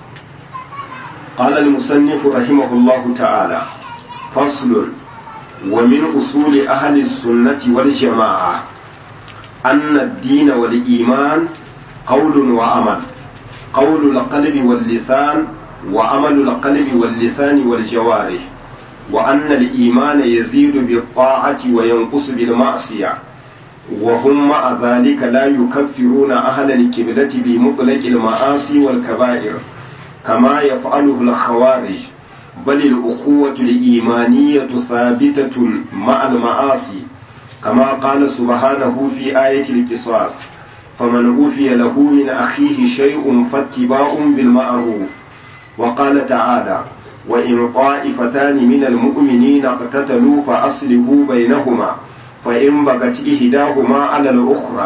قال المصنف رحمه الله تعالى فصل ومن أصول أهل السنة والجماعة أن الدين والإيمان قول وعمل قول القلب واللسان وعمل القلب واللسان والجوارح وأن الإيمان يزيد بالطاعة وينقص بالمعصية وهم مع ذلك لا يكفرون أهل الكبلة بمطلق المعاصي والكبائر كما يفعله الخوارج بل الأخوة الإيمانية ثابتة مع المعاصي كما قال سبحانه في آية القصاص فمن أوفي له من أخيه شيء فاتباع بالمعروف وقال تعالى وإن طائفتان من المؤمنين اقتتلوا فأصلحوا بينهما فإن بغت إحداهما على الأخرى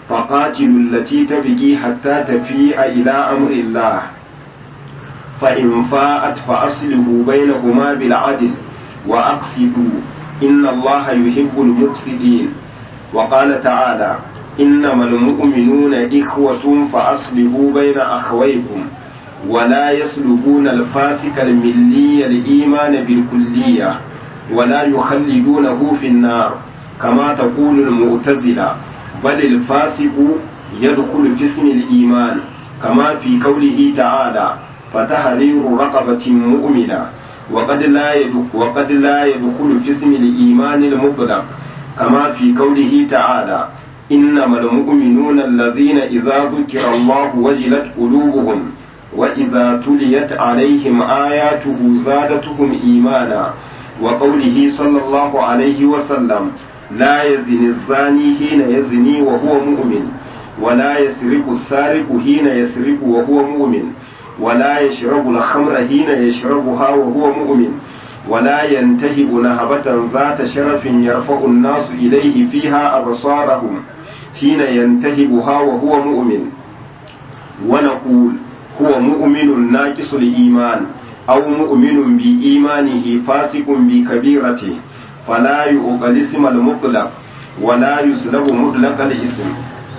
فقاتلوا التي تبغي حتى تفيء إلى أمر الله فإن فاءت فأصله بينهما بالعدل وأقسطوا إن الله يحب المقسطين وقال تعالى إنما المؤمنون إخوة فأصلحوا بين أخويكم ولا يسلبون الفاسق الملي الإيمان بالكلية ولا يخلدونه في النار كما تقول المعتزلة بل الفاسق يدخل في اسم الإيمان كما في قوله تعالى فتحرير رقبة مؤمنة وقد لا وقد لا يدخل في اسم الإيمان المطلق كما في قوله تعالى إنما المؤمنون الذين إذا ذكر الله وجلت قلوبهم وإذا تليت عليهم آياته زادتهم إيمانا وقوله صلى الله عليه وسلم لا يزني الزاني حين يزني وهو مؤمن ولا يسرق السارق حين يسرق وهو مؤمن ولا يشرب الخمر حين يشربها وهو مؤمن ولا ينتهب نهبة ذات شرف يرفع الناس إليه فيها أبصارهم حين ينتهبها وهو مؤمن ونقول هو مؤمن ناقص الإيمان أو مؤمن بإيمانه فاسق بكبيرته فلا يؤقل اسم المطلق ولا يسلب مطلق الاسم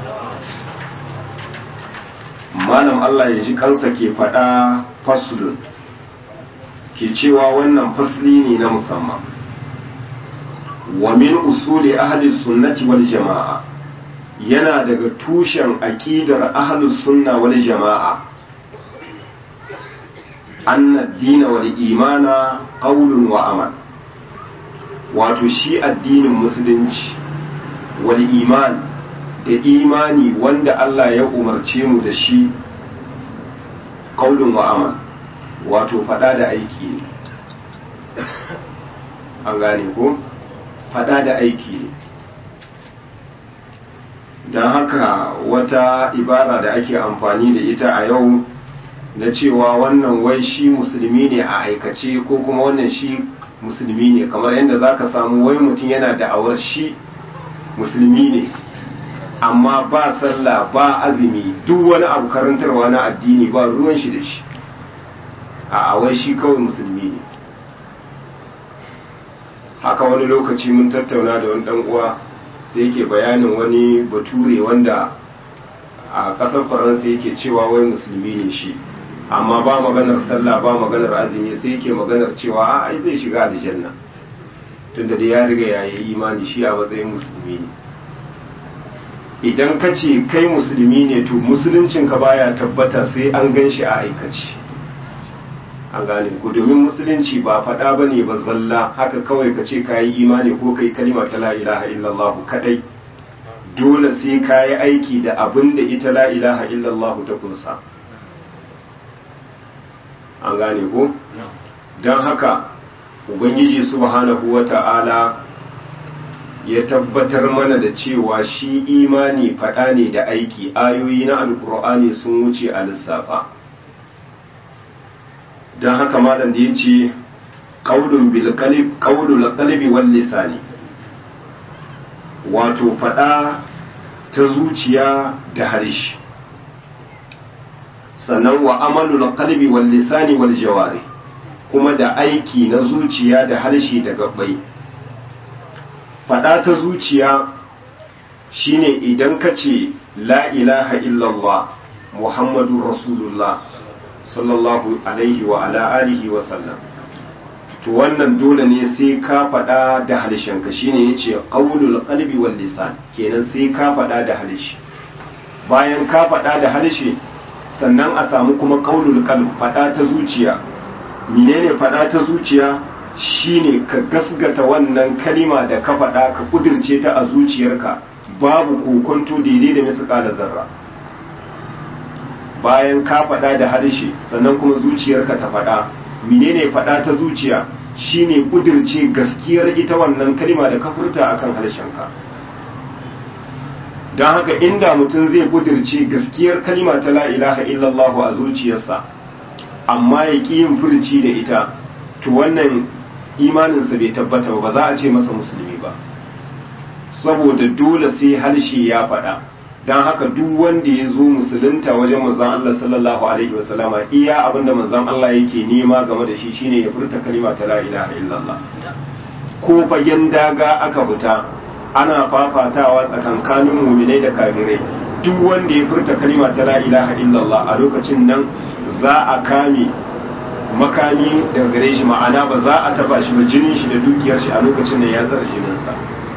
malam Allah ya ji kansa ke faɗa faslun ke cewa wannan fasli ne na musamman wa min usuli ahli sunnati wal jama'a yana daga tushen aqidar ahli sunna wal jama'a anna ad-din wal imana qawlun wa amal wato shi addinin musulunci wal iman da imani wanda Allah ya umarce mu da shi qaulun wa amal wato fada da aiki ne an gane ko fada da aiki ne don haka wata ibara da ake amfani da ita a yau na cewa wannan wai shi musulmi ne a aikace ko kuma wannan shi musulmi ne kamar yadda za ka samu wai mutum yana da'awar shi musulmi ne amma ba sallah ba azumi duk wani abu karantarwa na addini ba ruwan shi da shi a wai shi kawai musulmi ne haka wani lokaci mun tattauna da wani dan uwa sai yake bayanin wani bature wanda a ƙasar faransa yake cewa wai musulmi ne shi amma ba maganar sallah ba maganar azumi sai yake maganar cewa a ai zai shiga aljanna tunda da ya riga ya yi imani shi a matsayin musulmi ne idan ka ce kai musulmi ne to musuluncinka baya tabbata sai an gan shi a aikace an gane ku domin musulunci ba faɗa ba ne ba zalla haka kawai ka ce ka yi imani ko kai kalima ta la ilaha illallah kadai dole sai ka yi aiki da abin da ita la ilaha illallah ta kunsa an gane ko don haka ubangiji subhanahu wa ta'ala ya tabbatar mana da cewa shi imani faɗa ne da aiki ayoyi na alkur'ani sun wuce a lissafa don haka malam da ya ce ƙaunul ƙalibi wal lisani wato faɗa ta zuciya da harshe sannan wa amalul qalbi wal lisani wal jawari kuma da aiki na zuciya da harshe da gabbai faɗa ta zuciya shine idan ka ce la ilaha illallah muhammadu rasulullah sallallahu alaihi wa ala alihi wa sallam to wannan dole ne sai ka faɗa da harshenka shine yace qaulul qalbi wal lisan kenan sai ka faɗa da harshe bayan ka faɗa da harshe sannan a samu kuma qaulul qalb faɗa ta zuciya menene faɗa ta zuciya shine ka gasgata wannan kalima da ka faɗa ka kudirce ta a zuciyarka babu kokonto daidai da misƙala zarra bayan ka faɗa da harshe sannan kuma zuciyarka ta faɗa menene faɗa ta zuciya shine kudirce gaskiyar ita wannan kalima da ka furta akan harshenka don haka inda mutum zai kudirce gaskiyar kalima ta la ilaha illallah a zuciyarsa amma ya ƙi yin furci da ita to wannan imaninsa bai tabbata ba za a ce masa musulmi ba saboda dole sai harshe ya faɗa don haka duk wanda ya zo musulunta wajen manzon Allah sallallahu alaihi wasallama iya abinda manzon Allah yake nema game da shi shine ya furta kalima ta la ilaha illallah ko fagen daga aka fita ana fafatawa tsakankanin muminai da kafirai duk wanda ya furta kalima ta la ilaha illallah a lokacin nan za a kame makami daga gare shi ma'ana ba za a taba shi ba jinin shi da dukiyar shi a lokacin da ya tsara jininsa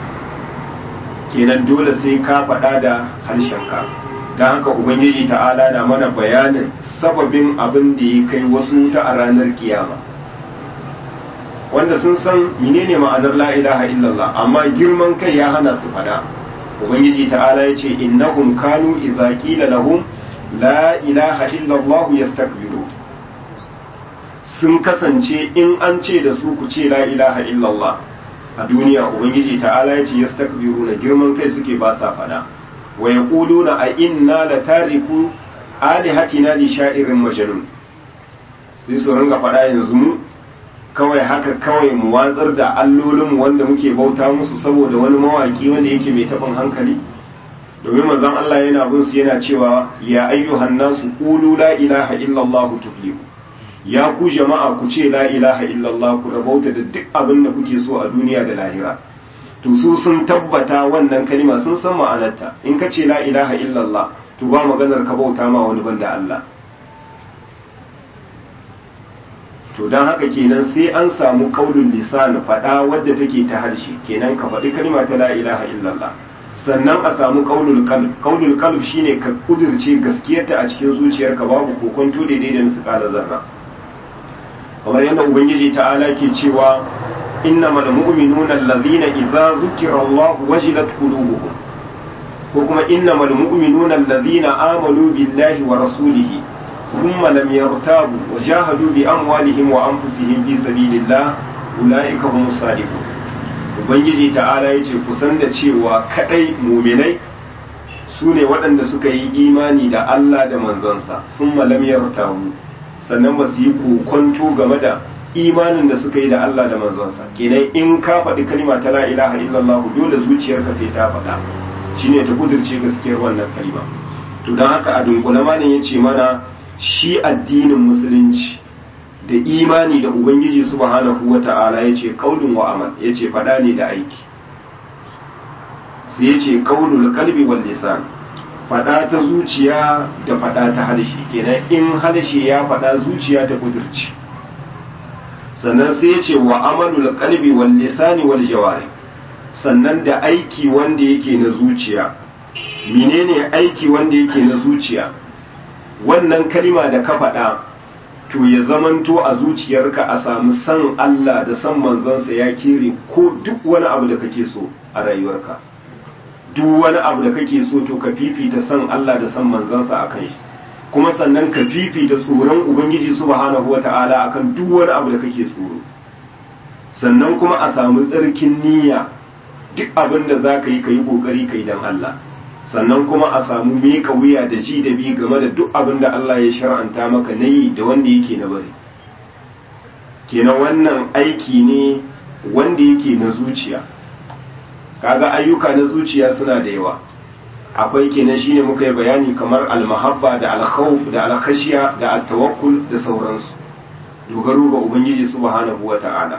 kenan dole sai ka faɗa da harshenka don haka ubangiji ta'ala na mana bayanin sababin abin da ya kai wasu wuta a ranar kiyama wanda sun san menene ma'anar la ilaha illallah amma girman kai ya hana su faɗa ubangiji ta'ala ya ce innahum kanu idza qila lahum la ilaha illallah yastakbiru sun kasance in an ce da su ku ce la ilaha illallah a duniya ubangiji ta'ala ya ce yastakbiruna girman kai suke ba sa fada wa yaquluna a inna la tariku alihatina li sha'irin majnun sai su ringa fada yanzu mu kawai haka kawai mu watsar da allolinmu wanda muke bauta musu saboda wani mawaki wanda yake mai taɓin hankali domin manzon Allah yana bin su yana cewa ya ayyuhan nasu qulu la ilaha illallah tuflihu ya ku jama'a ku ce la ilaha illallah ku rabauta da duk abin da kuke so a duniya da lahira to su sun tabbata wannan kalima sun san ma'anarta in ka ce la ilaha illallah to ba maganar ka bauta ma wani banda Allah to don haka kenan sai an samu kaulun lisan faɗa wadda take ta harshe kenan ka faɗi kalma ta la ilaha illallah sannan a samu kaulul qalb kaulul qalb shine ka kudirce gaskiyarta a cikin zuciyarka babu kokonto daidai da misqala zarra kamar yadda ubangiji ta'ala ke cewa innamal mu'minuna allazina idza zukira Allah wajilat qulubuhum ko kuma innamal mu'minuna allazina amanu billahi wa rasulihi ثم لم يرتابوا وجاهدوا بأموالهم وأنفسهم في سبيل الله أولئك هم الصادقون Ubangiji ta'ala ya ce kusan da cewa kadai muminai su ne waɗanda suka yi imani da Allah da manzansa sun malam yartawu sannan ba su yi kokonto game da imanin da suka yi da Allah da manzansa kenan in ka faɗi kalma ta la ilaha illallah dole zuciyarka sai ta faɗa shine ta kudirce gaskiyar wannan kalma to don haka a dunkule malam ya ce mana shi addinin musulunci da imani da ubangiji subhanahu wa ta'ala ya ce kaulun wa amal ya ce fada ne da aiki sai ya ce kaulul kalbi wal lisan fada ta zuciya da fada ta harshe kenan in harshe ya fada zuciya ta kudurci sannan sai ya ce wa amalul kalbi wal lisani wal jawari sannan da aiki wanda yake na zuciya menene aiki wanda yake na zuciya wannan kalima da ka faɗa to ya zamanto a zuciyarka a samu san Allah da san manzansa ya kere ko duk wani abu da kake so a rayuwarka duk wani abu da kake so to ka fifita san Allah da san manzansa a kan shi kuma sannan ka fifita tsoron ubangiji subhanahu wata'ala akan duk wani abu da kake tsoro sannan kuma a samu tsarkin niyya duk abin da za ka yi ka yi ƙoƙari ka yi don Allah sannan kuma a samu miƙa wuya da ji da bi game da duk abin da Allah ya shar'anta maka na yi da wanda yake na bari kenan wannan aiki ne wanda yake na zuciya kaga ayyuka na zuciya suna da yawa akwai kenan shine muka yi bayani kamar almahabba da alkhawf da alkhashiya da at-tawakkul da sauransu dogaro ga ubangiji subhanahu wata'ala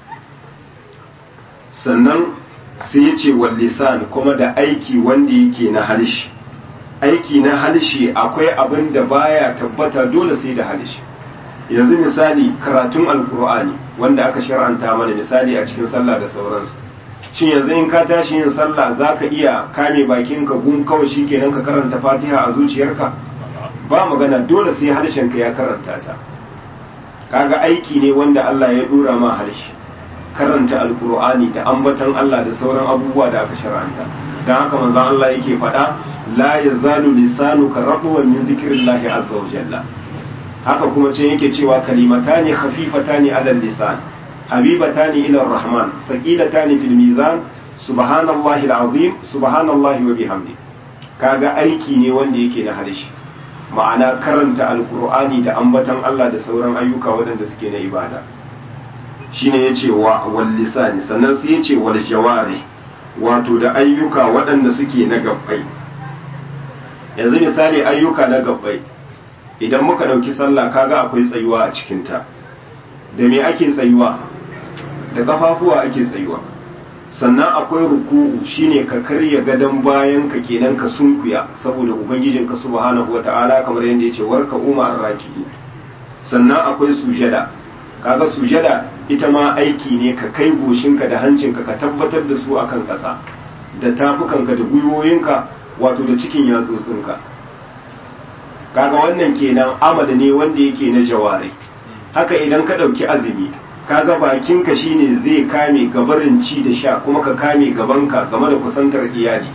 sannan sai ya ce wallisan kuma da aiki wanda yake na harshe aiki na harshe akwai abin da baya tabbata dole sai da harshe yanzu misali karatun alkur'ani wanda aka shar'anta mana misali a cikin sallah da sauransu shin yanzu in ka tashi yin sallah za ka iya kame bakinka gun kawai shi kenan ka karanta fatiha a zuciyarka ba magana dole sai harshenka ya karanta ta kaga aiki ne wanda Allah ya dora ma harshe karanta alkur'ani da ambatan Allah da sauran abubuwa da aka shar'anta dan haka manzon Allah yake faɗa la yazalu lisanuka ratwan min zikrillahi azza wa jalla haka kuma ce yake cewa kalimatani khafifatani ala lisan habibatani ila rahman thaqilatani fil mizan subhanallahi alazim subhanallahi wa bihamdi kaga aiki ne wanda yake na harshe ma'ana karanta alkur'ani da ambatan Allah da sauran ayyuka waɗanda suke na ibada shine yace wa wal lisani sannan sai yace wal jawari wato da ayyuka waɗanda suke na gabbai yanzu misali ayyuka na gabbai idan muka ɗauki sallah kaga akwai tsayuwa a cikinta da me ake tsayuwa da kafafuwa ake tsayuwa sannan akwai ruku'u shine ka karya gadon bayan ka kenan ka sunkuya saboda ubangijin ka subhanahu wata'ala kamar yadda yace warka umar raki sannan akwai sujada kaga sujada ita ma aiki ne ka kai goshinka da hancinka ka tabbatar da su akan ƙasa da tafukanka da gwiwoyinka wato da cikin yatsotsinka kaga wannan kenan amal ne wanda yake na jawari haka idan ka ɗauki azumi kaga bakinka shine zai kame gabarin ci da sha kuma ka kame gabanka game da kusantar iyali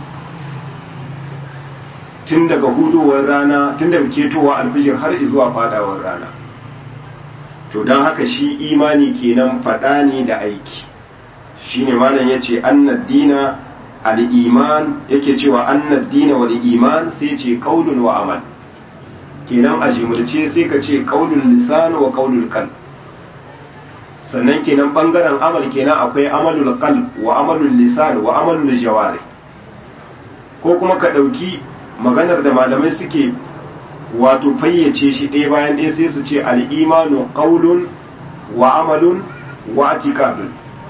tun daga hudowar rana tun daga ketowa alfijir har zuwa fadawar rana to don haka shi imani kenan faɗa ne da aiki shine malam yace annad dina al-iman yake cewa annad dina wal iman sai ce qaulun wa amal kenan a jimurce sai ka ce qaulul lisan wa qaulul qalb sannan kenan bangaren amal kenan akwai amalul qalb wa amalul lisan wa amalul jawari ko kuma ka dauki maganar da malamai suke wato fayyace shi ɗaya bayan ɗaya sai su ce al-imanu qaulun wa amalun wa atiqadun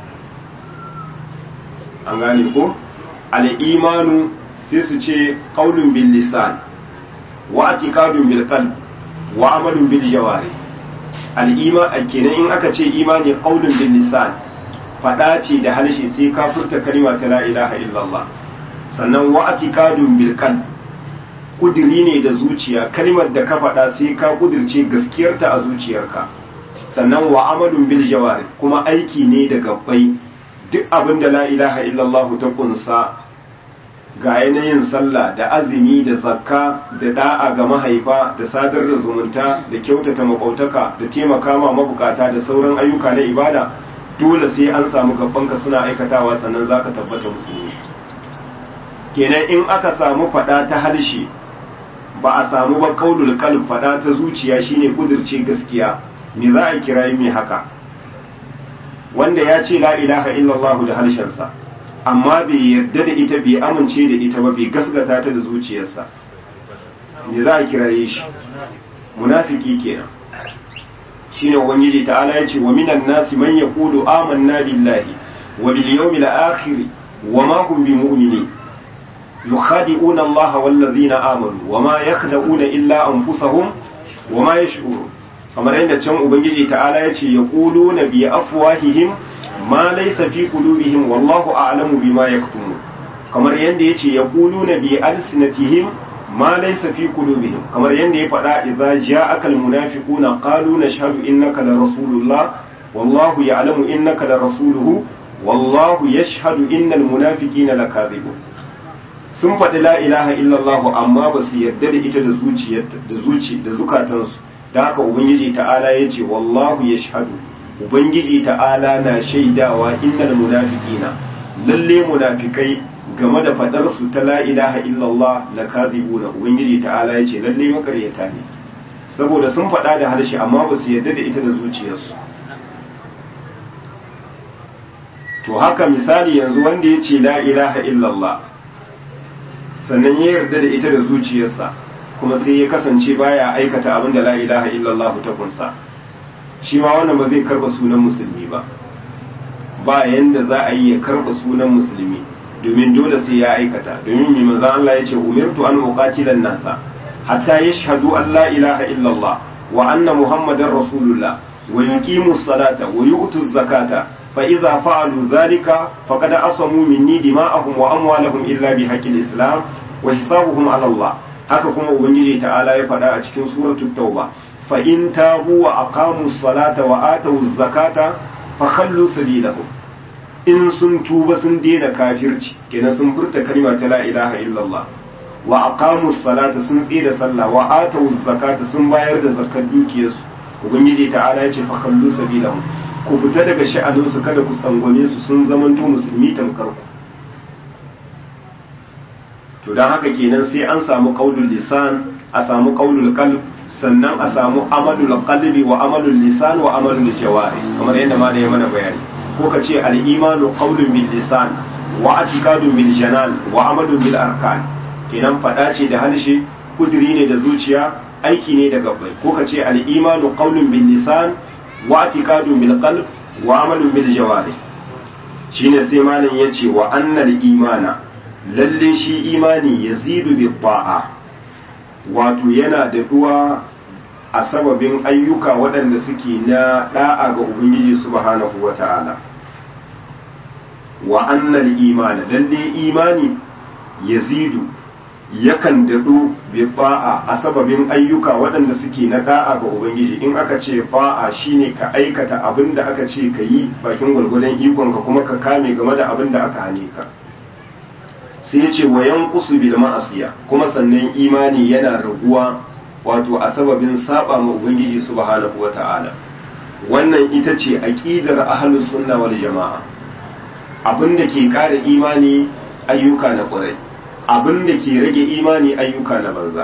an gane ko al-imanu sai su ce qaulun bil lisan wa atiqadun bil qalb wa amalun bil jawari al'ima kenan in aka ce imani qaulun bil lisan fada ce da harshe sai ka furta kalma ta la ilaha illallah sannan wa atiqadun bil qalb kudiri ne da zuciya kalmar da ka fada sai ka kudirce gaskiyarta a zuciyarka sannan wa amalun bil jawari kuma aiki ne da gabbai duk abin da la ilaha illallah ta kunsa ga yanayin sallah da azumi da zakka da da'a ga mahaifa da sadar da zumunta da kyautata makwautaka da taimaka ma mabukata da sauran ayyuka na ibada dole sai an samu gabanka suna aikatawa sannan zaka tabbata musulmi kenan in aka samu fada ta harshe ba a samu ba kaulul qalb fada ta zuciya shine kudirce gaskiya me za a kira mai haka wanda ya ce la ilaha illallah da harshensa amma bai yarda da ita bai amince da ita ba bai gasgata ta da zuciyarsa me za a kiraye shi munafiki kenan shine ubangiji ta'ala yace wa minan nasi man yaqulu amanna billahi wa bil yawmil akhir wa ma hum bimu'minin yukhadi'una Allah wal ladhina amanu wa ma yakhda'una illa anfusahum wa ma yash'urun kamar yadda can ubangiji ta'ala yace yaquluna bi afwahihim ma laysa fi qulubihim wallahu a'lamu bima yaktumun kamar yanda yace yaquluna bi alsinatihim ma laysa fi qulubihim kamar yanda ya faɗa idza ja'aka almunafiquna qalu nashhadu innaka la rasulullah wallahu ya'lamu innaka la rasuluhu wallahu yashhadu innal munafiqina lakadhibun sun faɗi la ilaha illallah amma ba su yarda da ita da zuciyarta da zuci da zukatansu da haka ubangiji ta'ala yace wallahu yashhadu ubangiji ta'ala na shaidawa innal munafiqina lalle munafikai game da fadar su ta la ilaha illallah la kadhibuna ubangiji ta'ala yace lalle makaryata ne saboda sun fada da harshe amma ba su yarda da ita da zuciyarsu to haka misali yanzu wanda yace la ilaha illallah sannan ya yarda da ita da zuciyarsa kuma sai ya kasance baya aikata abin da la ilaha illallah ta kunsa shi ma wannan ba zai karba sunan musulmi ba ba yanda za a yi ya karba sunan musulmi domin dole sai ya aikata domin mai manzo Allah ya ce umirtu an uqatila nasa hatta yashhadu an la ilaha illallah wa anna muhammadar rasulullah wa yuqimu salata wa yu'tu zakata fa idza fa'alu dhalika faqad asamu minni dima'ahum wa amwalahum illa bi haqqil islam wa hisabuhum ala Allah haka kuma ubangiji ta'ala ya faɗa a cikin suratul tauba فإن تابوا وأقاموا الصلاة وآتوا الزكاة فخلوا سبيلهم in sun tuba sun daina kafirci kenan sun furta kalma ta la ilaha illallah wa aqamu salata sun tsira sallah wa atu zakata sun bayar da zakar dukiyarsu ubangiji ta'ala ya ce fa kallu sabilahum ku fita daga sha'anin su kada ku tsangwame su sun zamanto musulmi tamkar ku to dan haka kenan sai an samu qaulul lisan a samu qaulul qalb sannan a samu amalul qalbi wa amalul lisan wa amalul jawari kamar yadda ma da ya mana bayani ko ka ce al-imanu qawlun bil lisan wa i'tiqadun bil janan wa amalun bil arkan kenan fada ce da halshe kudiri ne da zuciya aiki ne da gabbai ko ka ce al-imanu qawlun bil lisan wa i'tiqadun bil qalb wa amalun bil jawarih shine sai malam yace wa annal imana lalle shi imani yazidu bi ta'a wato yana da duwa a sababin ayyuka waɗanda suke na da'a ga ubangiji subhanahu wata'ala wa annal imana lalle imani yazidu yakan daɗo bi fa'a a sababin ayyuka waɗanda suke na da'a ga ubangiji in aka ce fa'a shine ka aikata abin da aka ce ka yi bakin gwargwadon ikonka kuma ka kame game da abin da aka hane ka sai ya ce wa yanqusu bil ma'asiya kuma sannan imani yana raguwa wato a sababin saba ma ubangiji subhanahu wata'ala wannan ita ce aqidar ahlus sunna wal jama'a abin da ke ƙara imani ayyuka na ƙwarai abin da ke rage imani ayyuka na banza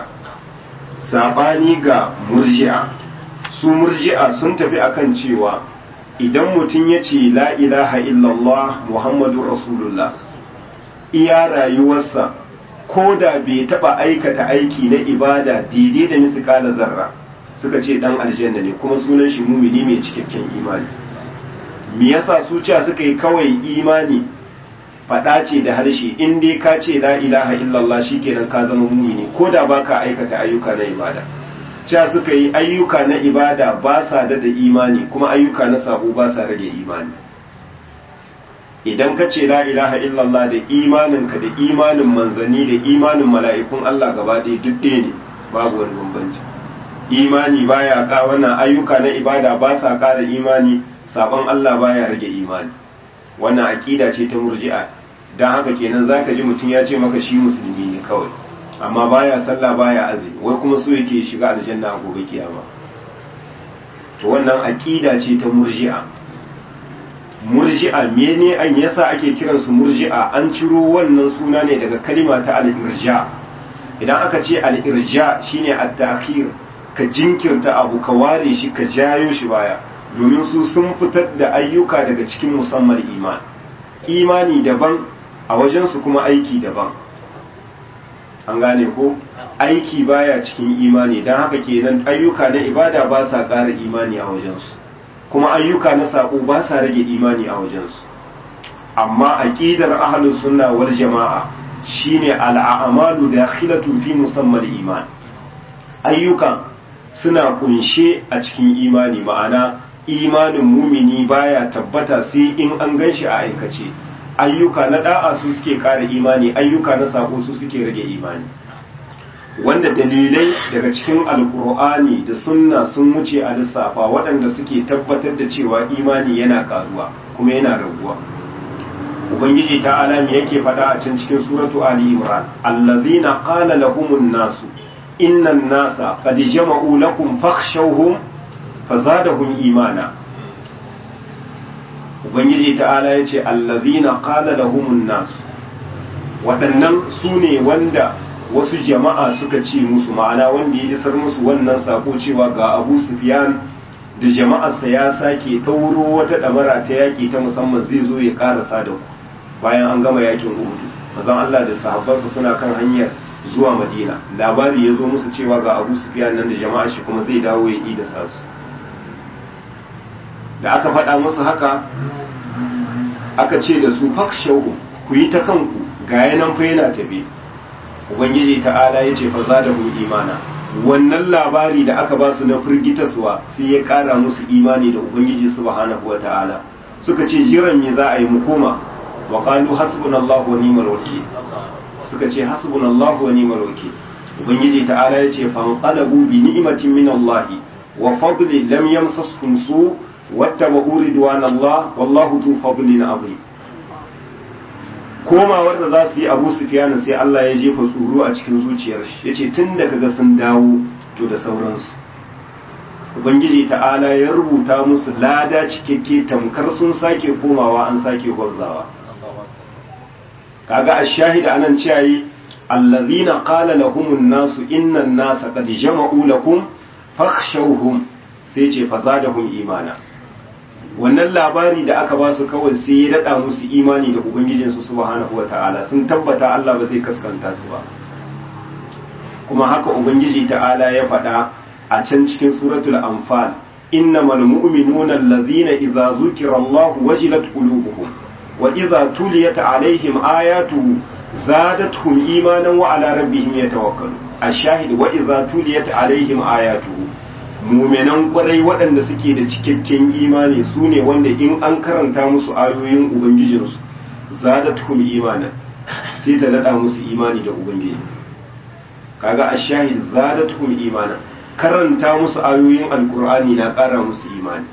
saɓani ga murji'a su murji'a sun tafi akan cewa idan mutum ya ce la ilaha illallah muhammadu rasulullah iya rayuwarsa ko da bai taɓa aikata aiki na ibada daidai da misikala zarra suka ce ɗan aljanna ne kuma sunan shi mumini mai cikakken imani me yasa su cewa suka yi kawai imani faɗa ce da harshe in dai ka ce la ilaha illallah shikenan ka zama mumini ko da baka aikata ayyuka na ibada cewa suka yi ayyuka na ibada ba sa da da imani kuma ayyuka na sabo ba sa rage imani idan ka ce la ilaha illallah da imaninka da imanin manzanni da imanin mala'ikun Allah gaba ɗaya duk ɗaya ne babu wani bambanci imani baya ka wannan ayyuka na ibada ba sa ƙara imani sabon Allah baya rage imani wannan aqida ce ta murji'a dan haka kenan zaka ji mutum ya ce maka shi musulmi ne kawai amma baya sallah baya azumi wai kuma so yake shiga aljanna a gobe kiyama to wannan aqida ce ta murji'a murji'a mene an yasa ake kiran su murji'a an ciro wannan suna ne daga kalima ta al-irja idan aka ce al-irja shine at-ta'khir ka jinkirta abu ka ware shi ka jayo shi baya domin su sun fitar da ayyuka daga cikin musamman iman imani daban a wajensu kuma aiki daban an gane ko aiki baya cikin imani don haka kenan ayyuka na ibada ba sa ƙara imani a wajensu kuma ayyuka na saƙo ba sa rage imani a wajensu amma aqidar ahlus sunna wal jama'a shine al'amalu dakhilatun fi musamman iman ayyukan suna kunshe a cikin imani ma'ana imanin mumini baya tabbata sai in an gan shi a aikace ayyuka na da'a su suke kara imani ayyuka na sako su suke rage imani wanda dalilai daga cikin alkur'ani da sunna sun wuce a lissafa waɗanda suke tabbatar da cewa imani yana karuwa kuma yana raguwa ubangiji ta alami yake faɗa a can cikin suratu ali imran allazina qala lahumun nasu innan nasa qad jama'u lakum fakhshawhum fazadahum imana ubangiji ta'ala yace allazina qala lahumun nas waɗannan su ne wanda wasu jama'a suka ce musu ma'ana wanda ya isar musu wannan sako cewa ga Abu Sufyan da jama'arsa ya sake ɗauro wata ɗamara ta yaƙi ta musamman zai zo ya ƙarasa da ku bayan an gama yakin Uhud mazan Allah da sahabbansa suna kan hanyar zuwa Madina labari ya zo musu cewa ga Abu Sufyan nan da jama'ar shi kuma zai dawo ya ida sasu da aka faɗa musu haka aka ce da su fakshahu ku yi ta kanku ga yanan fa yana tafi ubangiji ta'ala ya ce fa za da imana wannan labari da aka ba su na firgitaswa sai ya ƙara musu imani da ubangiji subhanahu wa ta'ala suka ce jiran me za a yi mu koma wa qalu hasbunallahu wa ni'mal wakeel suka ce hasbunallahu wa ni'mal wakeel ubangiji ta'ala ya ce fanqalabu bi ni'matin min Allah wa fadlin lam yamsashum su' wattaba'u ridwanallah wallahu tu fadlin azim komawar da za su yi abu sufyan sai Allah ya jefa tsoro a cikin zuciyar shi yace tun da kaga sun dawo to da sauransu ubangiji ta'ala ya rubuta musu lada cikakke tamkar sun sake komawa an sake gwabzawa kaga ash-shahida anan ciyayi allazina qala lahumun nasu innan nasa qad jama'u lakum fakhshawhum sai ce fazadahum imana wannan labari da aka ba su kawai sai ya daɗa musu imani da ubangijinsu subhanahu wa ta'ala sun tabbata Allah ba zai kaskanta su ba kuma haka ubangiji ta'ala ya faɗa a can cikin suratul anfal innamal mu'minuna allazina idza zukira Allah wajilat qulubuhum wa idza tuliyat alaihim ayatuhu zadatuhum imanan wa ala rabbihim yatawakkalun ashahid wa idza tuliyat alaihim ayatuhu mu'minan kwarai waɗanda suke da cikakken imani sune wanda in an karanta musu ayoyin ubangijinsu zadatuhum imanan sai ta nada musu imani da ubangiji kaga ashahid zadatuhum imanan karanta musu ayoyin alkur'ani na ƙara musu imani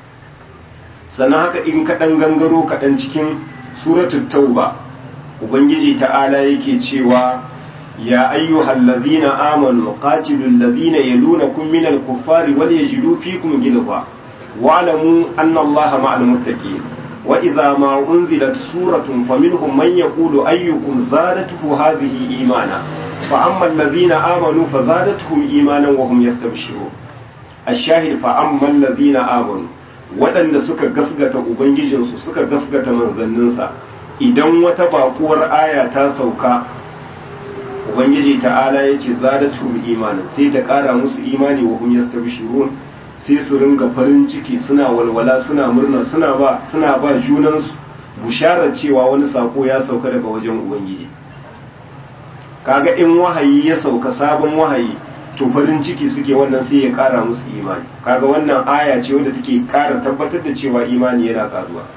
sannan haka in kaɗan gangaro kaɗan cikin suratul tauba ubangiji ta'ala yake cewa ya ayyuhal ladhina amanu qatilul ladhina yalunakum minal kuffari wal yajidu fikum ghilza wa'lamu anna allaha ma'al muttaqin wa idza ma unzilat suratun faminhum man yaqulu ayyukum zadatuhu hadhihi imana فأما الذين آمنوا فزادتهم إيمانا وهم يستبشرون الشاهد فأما الذين آمنوا waɗanda suka gasgata Ubangijinsu suka gasgata manzanninsa idan wata bakuwar aya ta sauka Ubangiji ta'ala ya ce zadatu imanin sai ta ƙara musu imani wa hum yastabshirun sai su ringa farin ciki suna walwala suna murna suna ba suna ba junansu busharar cewa wani sako ya sauka daga wajen Ubangiji kaga in wahayi ya sauka sabon wahayi to farin ciki suke wannan sai ya kara musu imani kaga wannan aya ce wadda take kara tabbatar da cewa imani yana karuwa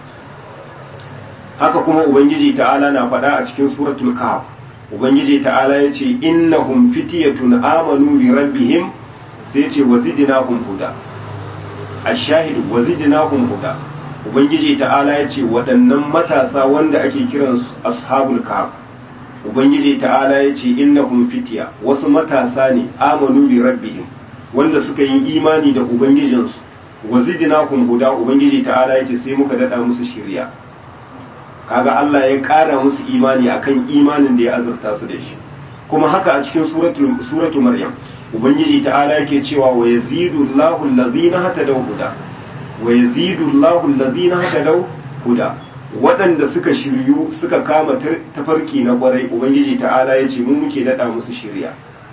haka kuma ubangiji ta'ala na faɗa a cikin suratul kahf ubangiji ta'ala ya ce innahum fityatun amanu bi rabbihim sai ce wazidnahum huda ashahid wazidnahum huda ubangiji ta'ala ya ce waɗannan matasa wanda ake kiransu ashabul kahf ubangiji ta'ala ya ce innahum fitiya wasu matasa ne amanu bi rabbihim wanda suka yi imani da ubangijinsu wa zidnahum huda ubangiji ta'ala ya ce sai muka dada musu shiriya kaga Allah ya ƙara musu imani akan imanin da ya azurta su da shi kuma haka a cikin suratul suratu maryam ubangiji ta'ala yake cewa wa yazidu Allahu allazina hatadaw huda wa yazidu Allahu allazina hatadaw huda waɗanda suka shiryu suka kama tafarki na ƙwarai ubangiji ta'ala ya ce mu muke daɗa musu shirya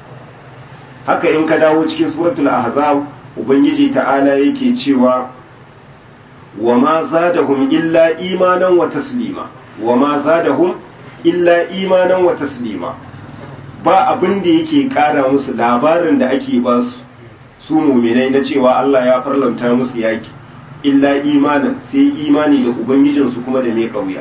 haka in ka dawo cikin suratul ahzab ubangiji ta'ala yake cewa wa ma zadahum illa imanan wa taslima wa ma zadahum illa imanan wa taslima ba abin da yake ƙara musu labarin da ake ba su su muminai na cewa Allah ya farlanta musu yaki illa imanin sai imani da ubangijinsu kuma da mai kauya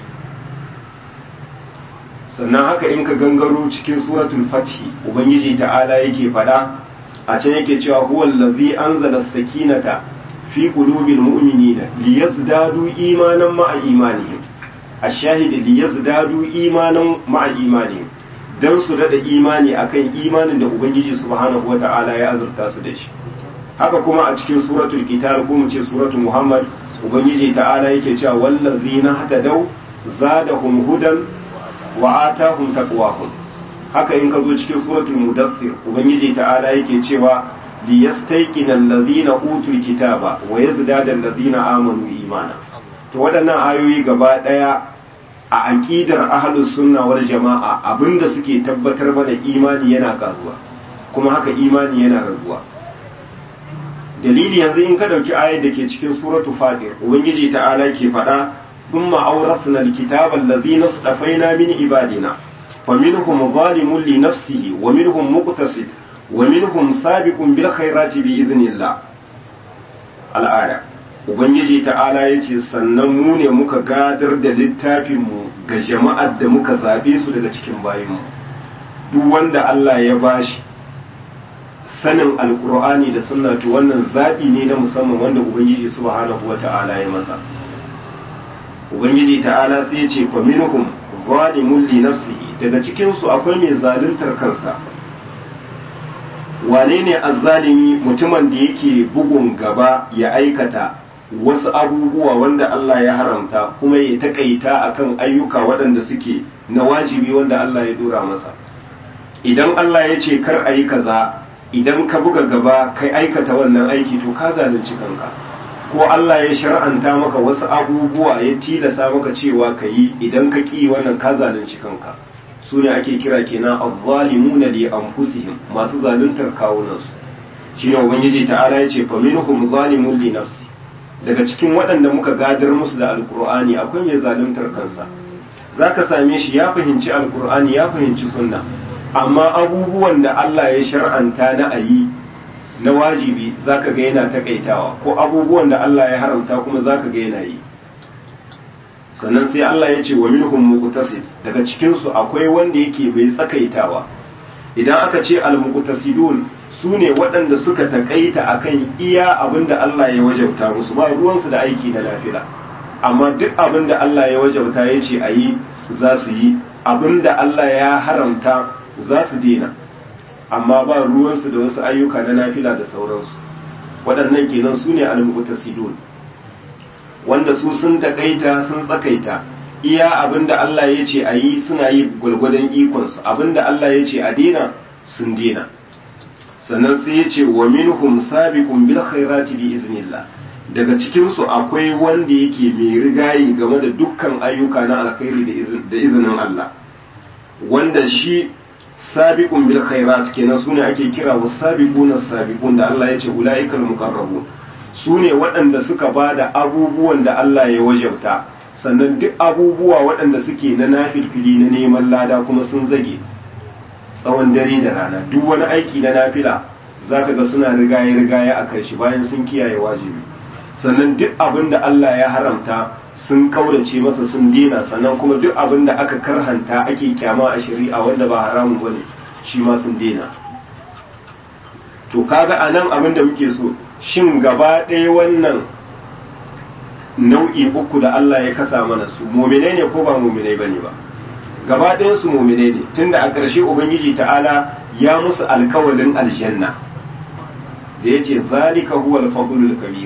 sannan haka in ka gangaro cikin suratul fathi ubangiji ta'ala yake fada a can yake cewa huwa allazi anzala sakinata fi qulubil mu'minina liyazdadu imanan ma'a imanihim ash-shahid liyazdadu imanan ma'a imanihim dan su dada imani akan imanin da ubangiji subhanahu wata'ala ya azurta su da shi haka kuma a cikin suratul qital ko mu ce suratul muhammad ubangiji ta'ala yake cewa wallazina hatadaw zadahum hudan wa atahum taqwahum haka in ka zo cikin suratul mudaththir ubangiji ta'ala yake cewa liyastayqina allazina utul kitaba wa yazdada allazina amanu imana to waɗannan ayoyi gaba ɗaya a aqidar ahlus sunna wal jama'a abinda suke tabbatar mana imani yana karuwa kuma haka imani yana raguwa dalili yanzu in ka dauki ayar da ke cikin suratu fatir ubangiji ta'ala ke faɗa thumma awrasna alkitaba allazina safaina min ibadina faminhum zalimun li nafsihi wa minhum muqtasid wa minhum sabiqun bil khairati bi idhnillah al'aya ubangiji ta'ala yace sannan mu ne muka gadar da littafin mu ga jama'ar da muka zabe su daga cikin bayinmu duk wanda Allah ya bashi sanin alkur'ani da sunna to wannan zaɓi ne na musamman wanda ubangiji subhanahu wa ta'ala ya masa ubangiji ta'ala sai ya ce fa minhum zalimun li nafsihi daga cikin su akwai mai zaluntar kansa wane ne azzalimi mutumin da yake bugun gaba ya aikata wasu abubuwa wanda Allah ya haramta kuma ya takaita akan ayyuka waɗanda suke na wajibi wanda Allah ya dora masa idan Allah ya ce kar a yi kaza idan ka buga gaba kai aikata wannan aiki to ka zalunci kanka ko Allah ya shar'anta maka wasu abubuwa ya tilasa maka cewa ka yi idan ka ƙi wannan ka zalunci kanka su ne ake kira kenan azzalimuna li anfusihim masu zaluntar kawunansu shine ubangiji ta'ala ya ce faminhum zalimun li nafsi daga cikin waɗanda muka gadar musu da alkur'ani akwai mai zaluntar kansa zaka same shi ya fahimci alkur'ani ya fahimci sunna amma abubuwan da Allah ya shar'anta na ayi na wajibi zaka ga yana takaitawa ko abubuwan da Allah ya haramta kuma zaka ga yana yi sannan sai Allah ya ce wa minhum muqtasid daga cikin su akwai wanda yake bai tsakaitawa idan aka ce al-muqtasidun sune waɗanda suka takaita akan iya abinda Allah ya wajabta musu ba ruwansu da aiki na lafila amma duk abinda Allah ya wajabta ya ce ayi za su yi abinda Allah ya haramta za su dena amma ba ruwansu da wasu ayyuka na nafila da sauransu waɗannan kenan su ne al-muqtasidun wanda su sun takaita sun tsakaita iya abinda Allah ya ce a yi suna yi gwalgwadon ikonsu abinda Allah ya ce a dena sun dena sannan sai ya ce wa minhum sabiqun bil khairati bi iznillah daga cikin su akwai wanda yake mai rigayi game da dukkan ayyuka na alkhairi da izinin Allah wanda shi sabiqun bil khairat kenan sune ake kira wasabiquna sabiqun da Allah ya ce ulaikal muqarrabun su ne waɗanda suka ba da abubuwan da Allah ya wajabta sannan duk abubuwa waɗanda suke na nafilfili na neman lada kuma sun zage tsawon dare da rana duk wani aiki na nafila za ka ga suna rigaye rigaye a kai shi bayan sun kiyaye wajibi sannan duk abin da Allah ya haramta sun kaurace masa sun dena sannan kuma duk abin da aka karhanta ake kyama a shari'a wanda ba haramun bane shi ma sun dena to kaga anan abin da muke so shin gaba ɗaya wannan nau'i uku da Allah ya kasa mana su muminai ne ko ba muminai bane ba gaba ɗayan su muminai ne tunda a ƙarshe ubangiji ta'ala ya musu alkawalin aljanna da yace zalika huwa al-fadlul kabir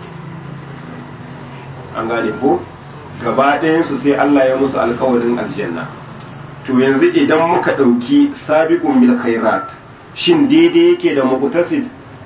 an gane ko gaba ɗayan su sai Allah ya musu alkawalin aljanna to yanzu idan muka ɗauki sabiqun bil khairat shin daidai yake da muqtasid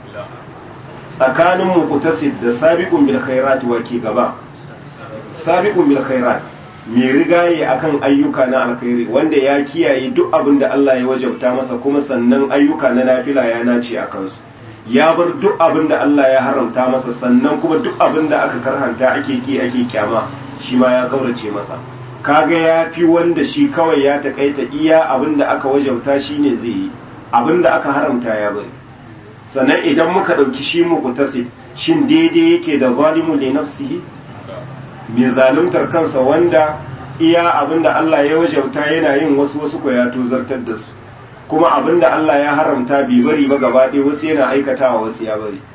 tsakanin muqtasid da sabiqun bil khairat wake gaba sabiqun bil khairat mai rigaye akan ayyuka na alkhairi wanda ya kiyaye duk abin da Allah ya wajabta masa kuma sannan ayyuka na nafila ya nace a kansu ya bar duk abin da Allah ya haramta masa sannan kuma duk abin da aka karhanta ake ki ake kyama shi ma ya kaurace masa kaga ya fi wanda shi kawai ya takaita iya abin da aka wajabta shine zai yi abin da aka haramta ya bari sannan idan muka ɗauki shi muqtasid shin daidai yake da zalimun li nafsihi mai zaluntar kansa wanda iya abinda Allah ya wajauta yana yin wasu wasu ko ya tozartar da su kuma abinda Allah ya haramta bai bari ba gaba ɗaya wasu yana aikatawa wasu ya bari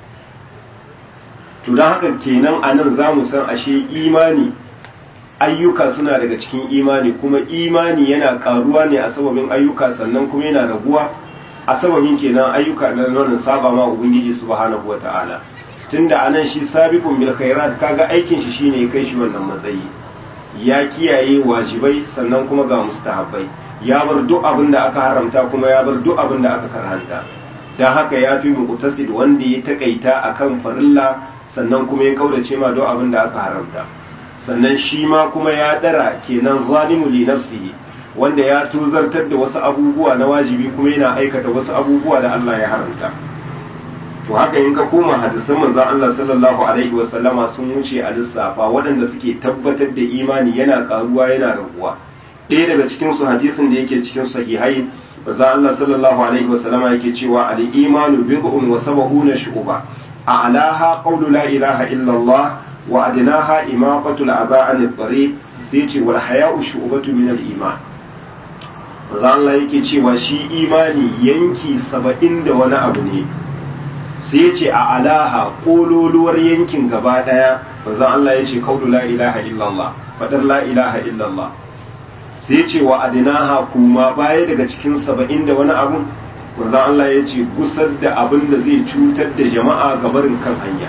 to don haka kenan a nan za mu san ashe imani ayyuka suna daga cikin imani kuma imani yana karuwa ne a sababin ayyuka sannan kuma yana raguwa a sababin kenan ayyuka na nan saba ma ubangiji subhanahu wataala tunda anan shi sabiqun bil khairat kaga aikin shi shine ya kai shi wannan matsayi ya kiyaye wajibai sannan kuma ga mustahabbai ya bar duk abin da aka haramta kuma ya bar duk abin da aka karhanta dan haka ya fi muqtasid wanda ya takaita akan farilla sannan kuma ya kaurace ma duk abin da aka haramta sannan shi ma kuma ya dara kenan zalimu li nafsihi wanda ya tuzartar da wasu abubuwa na wajibi kuma yana aikata wasu abubuwa da Allah ya haramta to haka in ka koma hadisan manzon Allah sallallahu alaihi wa sallama sun wuce a lissafa waɗanda suke tabbatar da imani yana karuwa yana raguwa ɗaya daga cikin su hadisin da yake cikin sahihai manzon Allah sallallahu alaihi wa sallama yake cewa al imanu bid'un wa sab'una shu'ba a'laha qawlu la ilaha illa Allah wa adnaha imaqatu al-aba an at-tariq sai ce wal haya'u shu'batu min al-iman manzon Allah yake cewa shi imani yanki saba'in da wani abu ne sai ce a alaha kololuwar yankin gaba daya bazan Allah ya ce kaulu la ilaha illallah fadar la ilaha illallah sai ce wa adinaha kuma baya daga cikin saba'in da wani abu bazan Allah ya ce gusar da abin da zai cutar da jama'a gabarin kan hanya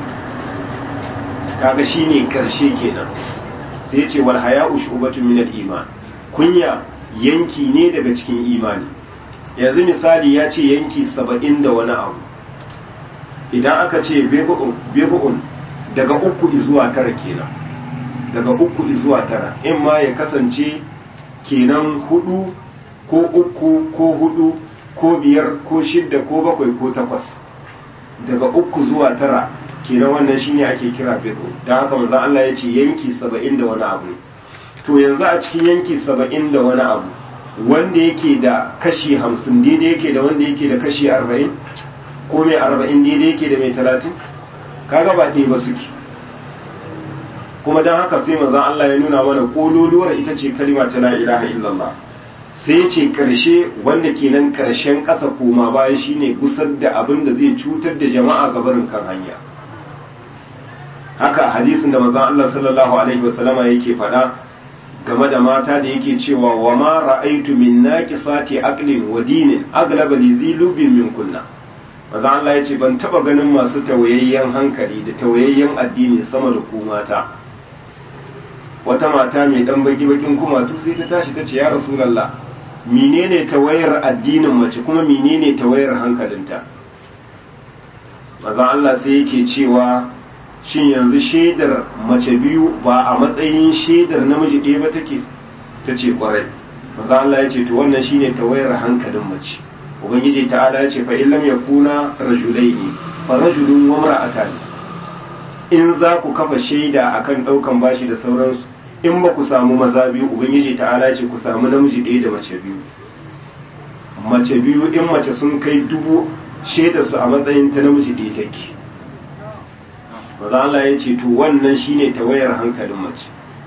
kaga shine karshe kenan sai ce wal haya'u shu'batun min al-iman kunya yanki ne daga cikin imani yanzu misali ya ce yanki saba'in da wani abu idan aka ce bebu'un daga uku zuwa tara kenan daga uku zuwa tara in ma ya kasance kenan hudu ko uku ko hudu ko biyar ko shidda ko bakwai ko takwas daga uku zuwa tara kenan wannan shine ake kira bid'u dan haka manzon Allah ya ce yanki saba'in da wani abu to yanzu a cikin yanki saba'in da wani abu wanda yake da kashi hamsin daidai yake da wanda yake da kashi arba'in ko mai arba'in daidai yake da mai talatin kaga ba ɗaya ba suke kuma don haka sai manzon Allah ya nuna mana kololuwar ita ce kalima ta la ilaha illallah sai ce karshe wanda kenan karshen ƙasa koma baya shine gusar da abin da zai cutar da jama'a ga barin kan hanya haka hadisin da manzon Allah sallallahu alaihi wasallama yake faɗa game da mata da yake cewa wa ma ra'aitu min naqisati aqlin wa dinin aglaba li zilubin min kunna manzon Allah yace ban taba ganin masu tawayayyen hankali da tawayayyen addini sama da ku mata wata mata mai dan baki bakin kumatu sai ta tashi ta ce ya rasulullah menene tawayar addinin mace kuma menene tawayar hankalinta maza Allah sai yake cewa shin yanzu shaidar mace biyu ba a matsayin shaidar namiji ɗaya ba take ta ce kwarai maza Allah ya ce to wannan shine tawayar hankalin mace ubangiji ta'ala ya ce fa illam yakuna rajulaini fa rajulun wa imra'atan in za ku kafa shaida akan daukan bashi da sauransu in ba ku samu maza biyu ubangiji ta'ala ce ku samu namiji ɗaya da mace biyu mace biyu in mace sun kai dubu shaida su a matsayin ta namiji ɗaya take maza Allah ya ce to wannan shine tawayar hankalin mace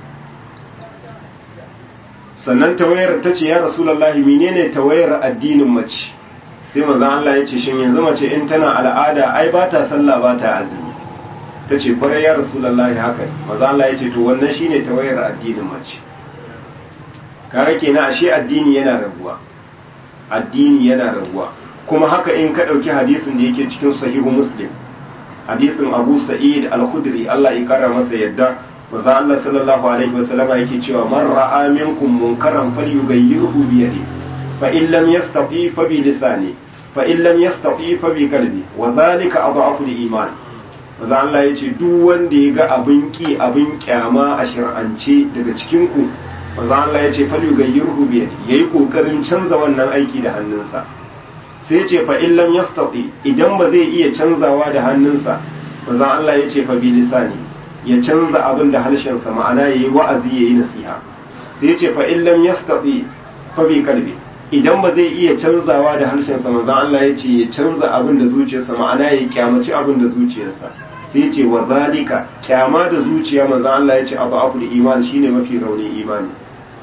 sannan tawayar ta ce ya rasulullahi menene tawayar addinin mace sai maza Allah ya ce shin yanzu mace in tana al'ada ai ba ta sallah ba ta azumi ta ce kwarai ya rasulullahi haka maza Allah ya ce to wannan shine tawayar addinin mace kaga kenan ashe addini yana rabuwa addini yana rabuwa kuma haka in ka dauki hadisin da yake cikin sahihu muslim hadisin abu sa'id al-khudri Allah ya kara masa yadda maza Allah sallallahu alaihi wasallama yake cewa man ra'a minkum munkaran falyughayyirhu bi yadihi fa in lam yastati fa bi lisani fa in lam yastati fa bi qalbi wa dhalika adhafu al-iman maza Allah ya ce duk wanda ya ga abin ki abin kyama a shir'ance daga cikin ku maza Allah ya ce fal yughayyirhu bi yayi kokarin canza wannan aiki da hannunsa sai ya ce fa in lam yastati idan ba zai iya canzawa da hannunsa maza Allah ya ce fa bi lisani ya canza abin da harshen sa ma'ana yayi wa'azi yayi nasiha sai ya ce fa in lam yastati fa bi qalbi idan ba zai iya canzawa da harshen sa maza Allah ya ce ya canza abin da zuciyarsa ma'ana ya kyamaci abin da zuciyarsa sai ce wa zalika kyama da zuciya manzo Allah ya ce abu afu da imani shine mafi raunin imani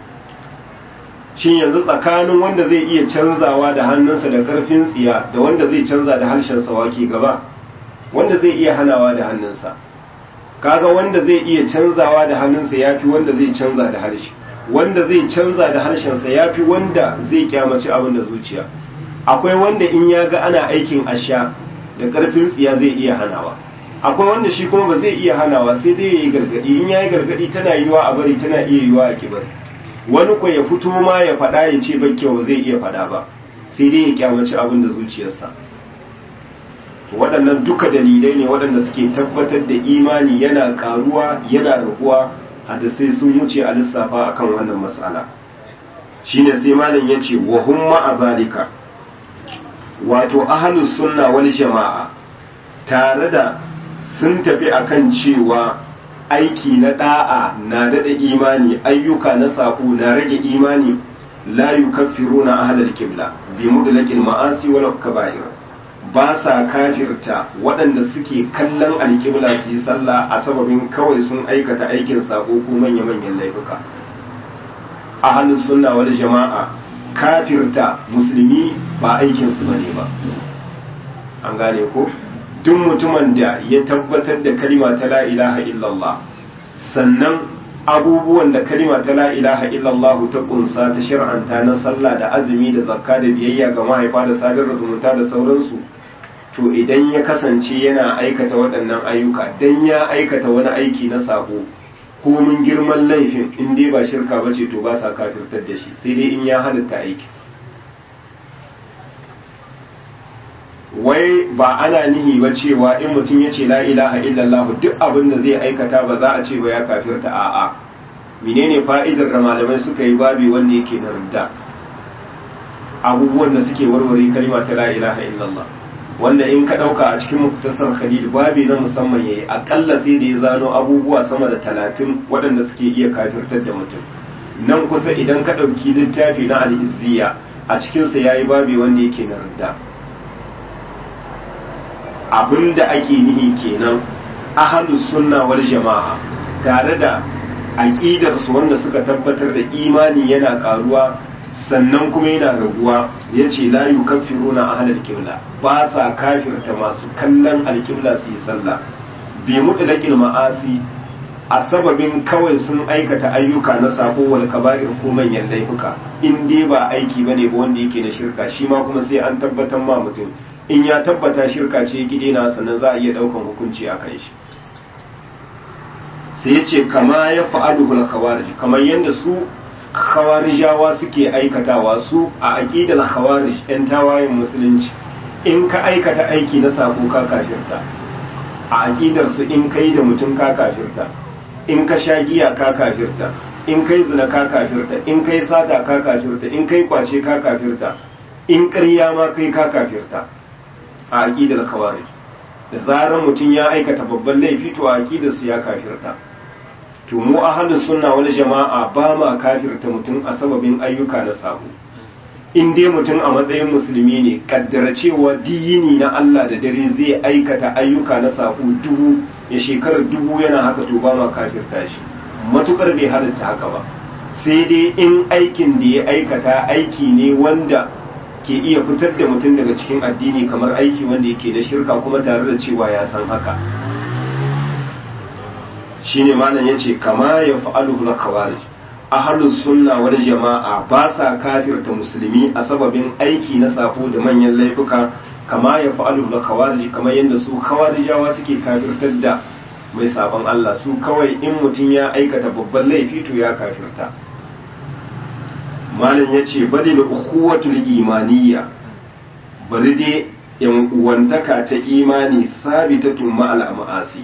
shin yanzu tsakanin wanda zai iya canzawa da hannunsa da karfin tsiya da wanda zai canza da harshen sa wake gaba wanda zai iya hanawa da hannunsa kaga wanda zai iya canzawa da hannunsa yafi wanda zai canza da harshe wanda zai canza da harshen sa yafi wanda zai kyamaci abin da zuciya akwai wanda in ya ga ana aikin asha da karfin tsiya zai iya hanawa akwai wanda shi kuma ba zai iya hanawa sai dai ya yi gargadi in ya yi gargadi tana yiwa a bari tana iya yiwa a kibar wani ko ya fito ma ya faɗa ya ce ba kyau zai iya faɗa ba sai dai ya kyamaci abin da zuciyarsa waɗannan duka dalilai ne waɗanda suke tabbatar da imani yana ƙaruwa yana raguwa hadisai sun wuce a lissafa akan wannan matsala shine sai malam ya ce wa hum ma'a zalika wato ahlus sunna wal jama'a tare da sun tafi akan cewa aiki na da'a na dada imani ayyuka na saƙo na rage imani la yukaffiruna ahlal qibla bi mudlaqil ma'asi wal kaba'ir ba sa kafirta waɗanda suke kallon alƙibla su yi sallah a sababin kawai sun aikata aikin saƙo ko manya-manyan laifuka ahlus sunna wal jama'a kafirta musulmi ba aikinsu bane ba an gane ko duk mutumin da ya tabbatar da kalima ta la ilaha illallah sannan abubuwan da kalima ta la ilaha illallah ta kunsa ta shir'anta na sallah da azumi da zakka da biyayya ga mahaifa da sadar da zumunta da sauransu to idan ya kasance yana aikata waɗannan ayyuka dan ya aikata wani aiki na sako ko mun girman laifin in dai ba shirka bace to ba sa kafirtar da shi sai dai in ya halatta aiki wai ba ana nihi ba cewa in mutum ya ce la ilaha illallah duk abin da zai aikata ba za a ce ba ya kafirta a'a menene fa'idar da malamai suka yi babi wanda yake na ridda abubuwan da suke warware kalima ta la ilaha illallah wanda in ka ɗauka a cikin muktasar khalil babi na musamman yayi akalla sai da ya zano abubuwa sama da talatin waɗanda suke iya kafirtar da mutum nan kusa idan ka ɗauki littafi na al'izziya a cikinsa ya yi babi wanda yake na ridda abinda ake nihi kenan ahalus sunna wal jama'a tare da aƙidarsu wanda suka tabbatar da imani yana ƙaruwa sannan kuma yana raguwa ya ce la yu kafiruna ahlal qibla ba sa kafirta masu kallon alƙibla su yi sallah bi mutlaqil ma'asi a sababin kawai sun aikata ayyuka na sako wal kaba'ir ko manyan laifuka in dai ba aiki bane ba wanda yake na shirka shi ma kuma sai an tabbatar ma mutum in ya tabbata shirka ce gide na sannan za a iya daukan hukunci a kan shi sai ya ce kama ya fa'aluhu al-khawarij kamar yadda su khawarijawa suke aikatawa su a aqidar khawarij yan tawayen musulunci in ka aikata aiki na sako ka kafirta a aqidar su in kai da mutum ka kafirta in ka sha giya ka kafirta in kai zina ka kafirta in kai sata ka kafirta in kai kwace ka kafirta in ƙarya ma kai ka kafirta a aqidar khawarij da zarar mutum ya aikata babban laifi to a aqidar su ya kafirta to mu ahlus sunna wal jama'a ba ma kafirta mutum a sababin ayyuka na sabo in dai mutum a matsayin musulmi ne kaddara cewa diyini na Allah da dare zai aikata ayyuka na sabo dubu ya shekarar dubu yana haka to ba ma kafirta shi matukar bai halatta haka ba sai dai in aikin da ya aikata aiki ne wanda ke iya fitar da mutum daga cikin addini kamar aiki wanda yake da shirka kuma tare da cewa ya san haka shine malam yace kama ya fa'aluhu al-khawarij ahlus sunna wal jama'a ba sa kafirta musulmi a sababin aiki na safo da manyan laifuka kama ya fa'aluhu al-khawarij kamar yadda su khawarijawa suke kafirtar da mai sabon Allah su kawai in mutum ya aikata babban laifi to ya kafirta malam yace balil ukhuwatul imaniyya bari dai yan uwantaka ta imani sabitatun ma'al ma'asi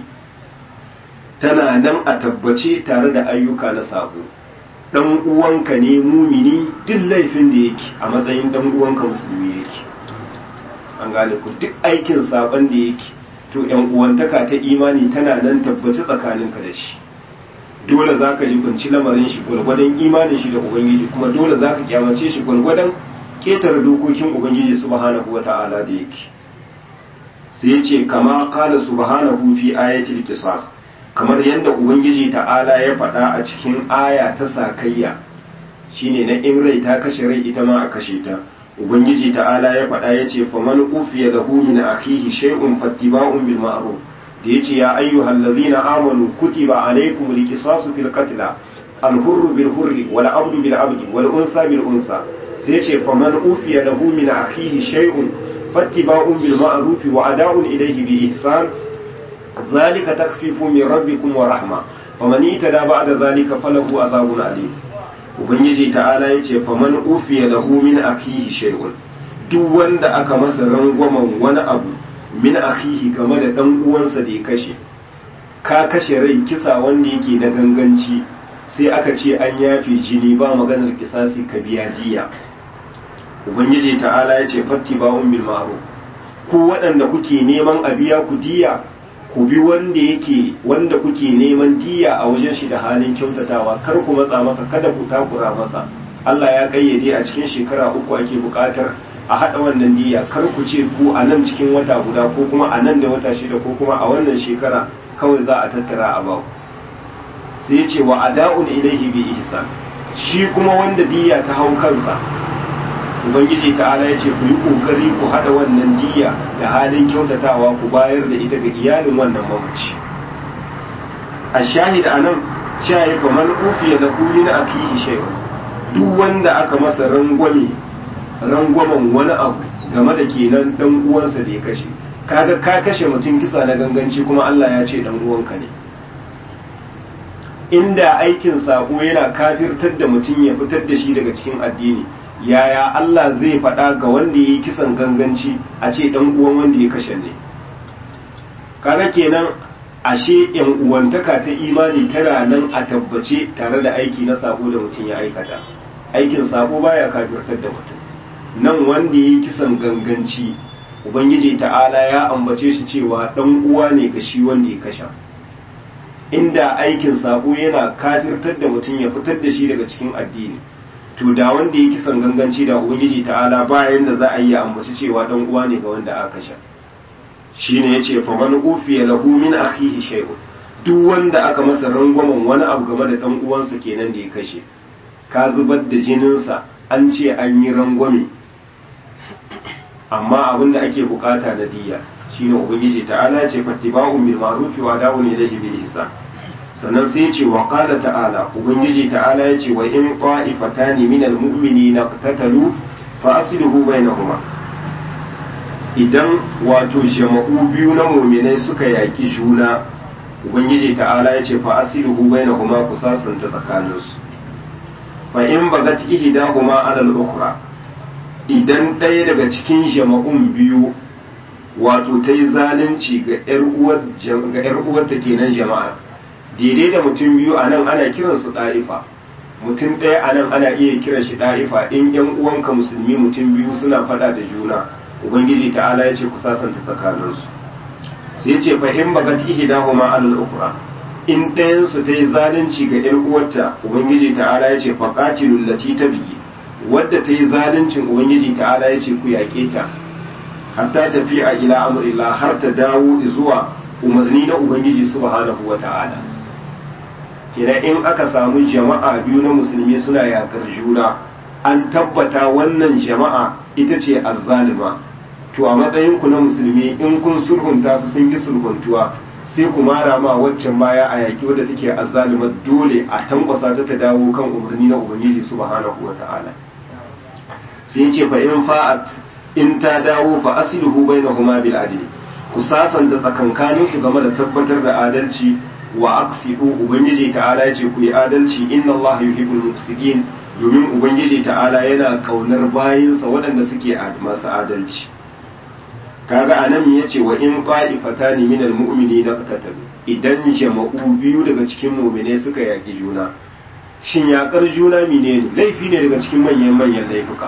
tana nan a tabbace tare da ayyuka na sabo dan uwanka ne mumini duk laifin da yake a matsayin dan uwanka musulmi yake an gane ku duk aikin sabon da yake to yan uwantaka ta imani tana nan tabbace tsakaninka da shi dole za ka jibinci lamarin shi gwargwadon imanin shi da ubangiji kuma dole za ka kyamace shi gwargwadon ketare dokokin ubangiji subhanahu wa ta'ala da yake sai ya ce kama kala subhanahu fi ayatil qisas kamar yadda ubangiji ta'ala ya faɗa a cikin aya ta sakayya shine na in rai ta kashe rai ita ma a kashe ta ubangiji ta'ala ya faɗa ya ce faman ufiya lahu min akhihi shay'un fattiba'un bil ma'ruf da yace ya ayyuhal ladhina amanu kutiba alaykum al-qisasu fil qatl al-hurru bil hurri wal abdu bil abdi wal unsa bil unsa sai yace faman ufiya lahu min akhihi shay'un fattiba'un bil ma'ruf wa ada'un ilayhi bi ihsan ذلك تخفيف من ربكم ورحمة فمن اهتدى بعد ذلك فله عذاب أليم ubangiji ta'ala ya ce faman ufiya lahu min akihi shay'un duk wanda aka masa rangwamen wani abu min akihi game da dan uwansa da ya kashe ka kashe rai kisa wanda yake da ganganci sai aka ce an yafe jini ba maganar kisasi ka biya diya ubangiji ta'ala ya ce fattiba'un bil ma'ruf ku waɗanda kuke neman a biya ku diya ku bi wanda yake wanda kuke neman diya a wajen shi da halin kyautatawa kar ku matsa masa kada ku takura masa Allah ya kayyade a cikin shekara uku ake buƙatar a haɗa wannan diya kar ku ce ku a nan cikin wata guda ko kuma a nan da wata shida ko kuma a wannan shekara kawai za a tattara a baku sai ya ce wa ada'un ilaihi bi ihsan shi kuma wanda diya ta hau kansa ubangiji ta'ala ya ce ku yi kokari ku haɗa wannan diya da halin kyautatawa ku bayar da ita ga iyalin wannan mamaci a shahid a nan shayi kamar ufiya da kuri na akihi shaiwa duk wanda aka masa rangwame rangwamen wani abu game da kenan dan uwansa da ya kashe kaga ka kashe mutum kisa na ganganci kuma Allah ya ce dan uwanka ne inda aikin sako yana kafirtar da mutum ya fitar da shi daga cikin addini yaya Allah zai faɗa ga wanda ya yi kisan ganganci a ce ɗan uwan wanda ya kashe ne kaga kenan ashe yan uwantaka ta imani tana nan a tabbace tare da aiki na sabo da mutum ya aikata aikin sabo baya kafirtar da mutum nan wanda ya yi kisan ganganci ubangiji ta'ala ya ambace shi cewa dan uwa ne ga shi wanda ya kasha inda aikin sabo yana kafirtar da mutum ya fitar da shi daga cikin addini to da wanda ya kisan ganganci da ubangiji ta'ala bayan da za a yi ambaci cewa dan uwa ne ga wanda aka kasha shine yace fa man ufiya lahu min akhihi shay'un duk wanda aka masa rangwamen wani abu game da dan uwansa kenan da ya kashe ka zubar da jininsa an ce an yi rangwame amma abin da ake bukata na diya shine ubangiji ta'ala ya ce fattiba'un bil ma'ruf wa da'un ilayhi bil ihsan sannan sai ya ce wa qala ta'ala ubangiji ta'ala ya ce wa in qa'ifatani min al mu'minina qatatalu fa aslihu bainahuma idan wato jama'u biyu na mu'minai suka yaki juna ubangiji ta'ala ya ce fa aslihu bainahuma ku sasanta tsakaninsu fa in bagat ihdahuma 'ala al-ukhra idan ɗaya daga cikin jama'un biyu wato ta yi zalunci ga 'yar uwarta kenan jama'a daidai da mutum biyu a nan ana kiransu ɗarifa mutum ɗaya a nan ana iya kiran shi ɗarifa in 'yan uwanka musulmi mutum biyu suna faɗa da juna ubangiji ta'ala ya ce ku sasanta tsakaninsu sai ce fa in bagat ihdahuma alal ukra in ɗayansu ta yi zalunci ga 'yar uwarta ubangiji ta'ala ya ce faqatilul lati tabghi wadda ta yi zaluncin ubangiji ta'ala ya ce ku yaƙe ta hatta tafi a ila amurila har ta dawo zuwa umarni na ubangiji subhanahu wa ta'ala kenan in aka samu jama'a biyu na musulmi suna yaƙar juna an tabbata wannan jama'a ita ce azzalima to a matsayin ku na musulmi in kun sulhunta su sun yi sulhuntuwa sai ku mara ma waccan baya a yaƙi wadda take azzalima dole a tankwasa ta ta dawo kan umarni na ubangiji subhanahu wa ta'ala sai ce fa in fa'at in ta dawo fa asluhu bainahuma bil adl ku sasanta tsakankanin su game da tabbatar da adalci wa aqsidu ubangiji ta'ala yace ku yi adalci inna Allah yuhibbul muqsitin domin ubangiji ta'ala yana kaunar bayinsa waɗanda suke masu adalci kaga anan yace wa in qa'ifatani minal mu'minina qatatalu idan jama'u biyu daga cikin mu'mine suka yaki juna shin yakar juna menene laifi ne daga cikin manyan manyan laifuka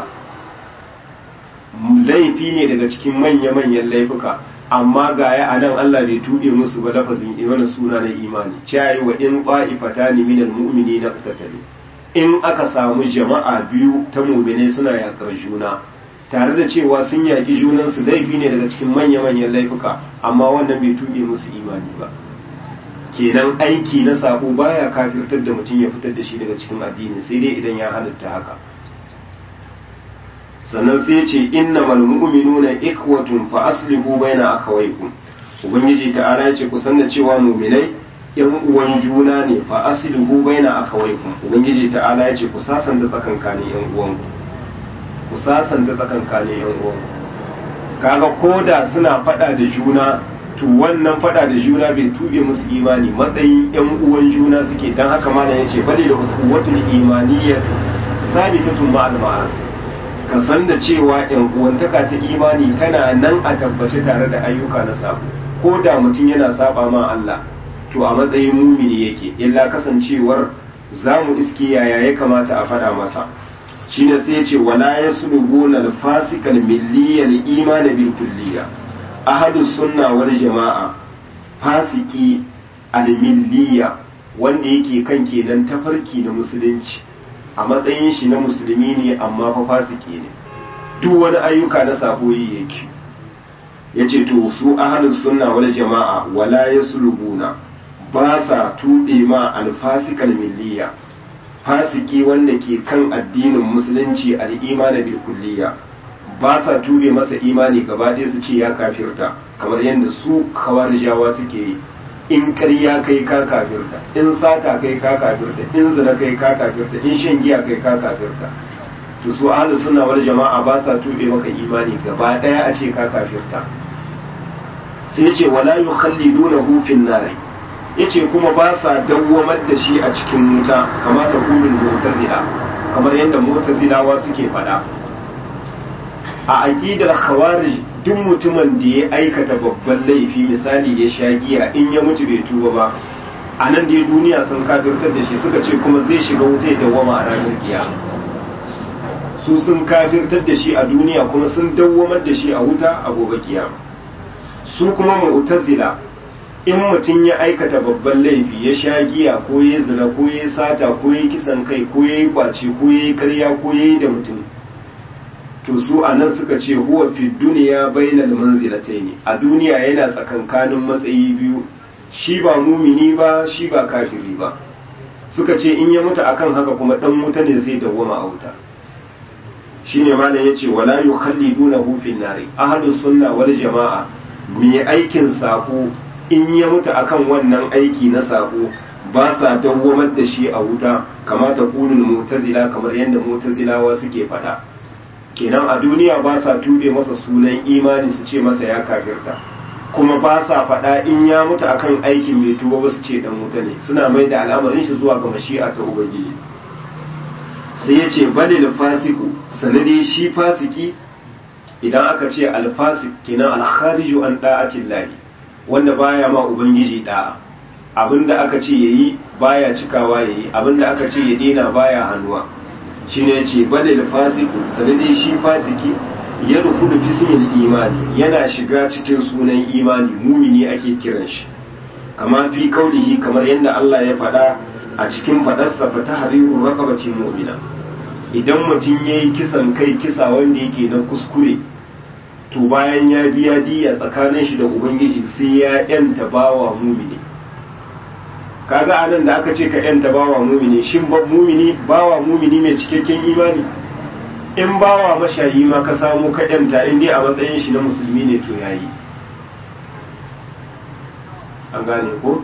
laifi ne daga cikin manya-manyan laifuka amma ga ya anan Allah bai tuɓe musu ba lafazin wani suna na imani cayi wa in ƙwa'ifata ne minal mu'mini na tattali in aka samu jama'a biyu ta mu'mine suna yakar juna tare da cewa sun yaƙi junansu laifi ne daga cikin manya-manyan laifuka amma wannan bai tuɓe musu imani ba kenan aiki na sabo baya kafirtar da mutum ya fitar da shi daga cikin addini sai dai idan ya halatta haka sannan sai ce innamal mu'minuna ikhwatun fa aslihu baina akhawaykum ubangiji ta'ala ya ce ku san da cewa mu'minai yan uwan juna ne fa aslihu baina akhawaykum ubangiji ta'ala ya ce ku sasanta tsakankanin yan uwanku ku sasanta tsakankanin yan uwanku kaga koda suna fada da juna to wannan fada da juna bai tube musu imani matsayin yan uwan juna suke dan haka malam yace bali da quwwatul imaniyatu sabitatun ma'al ma'asi ka san da cewa yan uwantaka ta imani tana nan a tabbace tare da ayyuka na sabo ko da mutum yana saba ma Allah to a matsayin mumini yake illa kasancewar za mu iske yaya ya kamata a faɗa masa shine sai ce wala yaslubuna al-fasiqal milliyal iman bil kulliya ahadus sunna wal jama'a fasiki al-milliya wanda yake kan kenan tafarki na musulunci a matsayin shi na musulmi ne amma fa fasiki ne duk wani ayyuka na sabo yi yake yace to su ahlus sunna wal jama'a wala yaslubuna ba sa tuɓe ma alfasikal milliya fasiki wanda ke kan addinin musulunci al'imana bil kulliya ba sa tube masa imani gaba ɗaya su ce ya kafirta kamar yadda su kawarjawa suke yi in ƙarya kai ka kafirta in sata kai ka kafirta in zina kai ka kafirta in shan giya kai ka kafirta to su ahlus sunna wal jama'a ba sa tube maka imani gaba ɗaya a ce ka kafirta sai ce wala yukhallidunahu fin nari yace kuma ba sa dawwamar da shi a cikin wuta kamar ta kulul mu'tazila kamar yadda mu'tazilawa suke faɗa a aqidar khawarij duk mutumin da ya aikata babban laifi misali ya sha giya in ya mutu bai tuba ba a nan dai duniya sun kafirtar da shi suka ce kuma zai shiga wuta ya dawwama a ranar kiyama su sun kafirtar da shi a duniya kuma sun dawwamar da shi a wuta a gobe kiyama su kuma mu'tazila in mutum ya aikata babban laifi ya sha giya ko ya zina ko ya sata ko ya kisan kai ko ya yi kwace ko ya yi karya ko ya yi da mutum to su a nan suka ce huwa fi duniya bainal manzilataini a duniya yana tsakankanin matsayi biyu shi ba mumini ba shi ba kafiri ba suka ce in ya mutu akan haka kuma dan wuta ne zai dawwama a wuta shine malam yace wala yukhallidunahu fin nari ahlus sunna wal jamaa mai aikin sako in ya mutu akan wannan aiki na sako ba sa dawwamar da shi a wuta kamata kunul mu'tazila kamar yadda mu'tazilawa suke faɗa kenan a duniya ba sa tube masa sunan imani su ce masa ya kafirta kuma ba sa faɗa in ya mutu akan aikin mai tuba ba su ce dan wuta ne suna mai da al'amarin shi zuwa ga mashi'a ta ubangiji sai ya ce balil fasiku sanade shi fasiki idan aka ce alfasik kenan alkhariju an da'atin lahi wanda baya ma ubangiji da'a abinda aka ce yayi baya cikawa yayi abinda aka ce ya daina baya hannuwa shine yace balil fasiku sanade shi fasiki ya rukunu bismil imani yana shiga cikin sunan imani mumini ake kiran shi kama fi kaulihi kamar yadda Allah ya faɗa a cikin faɗarsa fa tahriru raqabati mu'mina idan mutum yayi kisan kai kisa wanda yake na kuskure to bayan ya biya diya tsakanin shi da ubangiji sai ya yanta bawa mumini kaga anan da aka ce ka yanta bawa mumini shin ba mumini bawa mumini mai cikakken imani in bawa mashayi ma ka samu ka yanta in dai a matsayin shi na musulmi ne to yayi an gane ko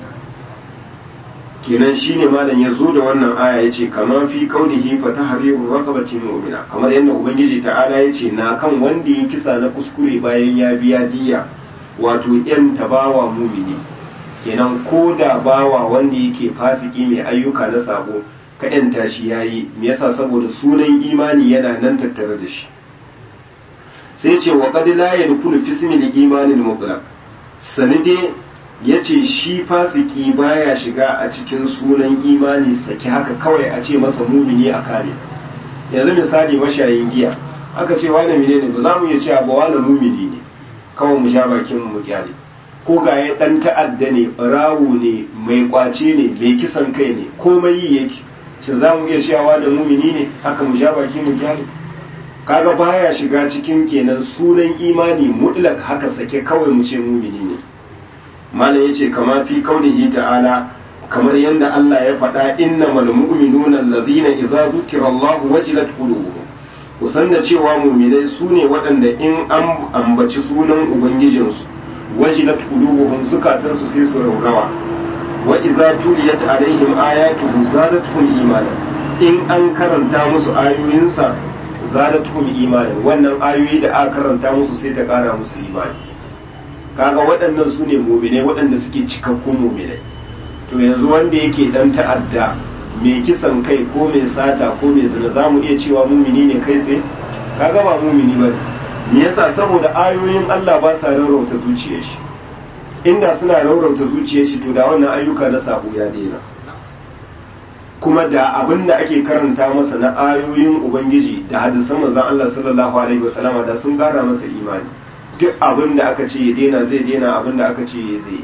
kenan shine malam ya zo da wannan aya yace kamar fi qaulihi fa tahriru raqabati mu'mina kamar yadda ubangiji ta'ala yace na kan wanda ya kisa na kuskure bayan ya biya diya wato yan tabawa mumini kenan ko da bawa wanda yake fasiki mai ayyuka na sabo ka yanta shi yayi me yasa saboda sunan imani yana nan tattare da shi sai ce wa qad la yadkhulu fi ismi al-iman al-mutlaq sanide yace shi fasiki baya shiga a cikin sunan imani saki haka kawai a ce masa mumini a kare yanzu misali mashayin giya aka ce wani menene ba za mu iya cewa ba wani mumini ne kawai mu sha bakin mu kyale ko ga ya dan ta'adda ne rawu ne mai kwace ne mai kisan kai ne komai yi yake shi za mu iya cewa da mumini ne haka mu sha baki mu kyale kaga baya shiga cikin kenan sunan imani mutlak haka sake kawai mu ce mumini ne malam yace kama fi kaulihi ta'ala kamar yadda Allah ya faɗa innamal mu'minuna allazina idza zukira Allah wajilat qulubuhum kusan da cewa mu'minai su ne waɗanda in an ambaci sunan ubangijinsu wajilat qulubuhum zukatansu sai su raurawa wa idza tuliyat alaihim ayatuhu zadatuhum imana in an karanta musu ayoyinsa zadatuhum imana wannan ayoyi da aka karanta musu sai ta kara musu imani kaga waɗannan su ne muminai waɗanda suke cikakkun muminai to yanzu wanda yake dan ta'adda mai kisan kai ko mai sata ko mai zina za mu iya cewa mumini ne kai tsaye kaga ba mumini ba me yasa saboda ayoyin Allah ba sa rarrauta zuciyar shi inda suna rarrauta zuciyar shi to da wannan ayyuka na sabo ya daina kuma da abin da ake karanta masa na ayoyin ubangiji da hadisan manzon Allah sallallahu alaihi wasallama da sun kara masa imani duk abin da aka ce ya daina zai daina abin da aka ce ya zai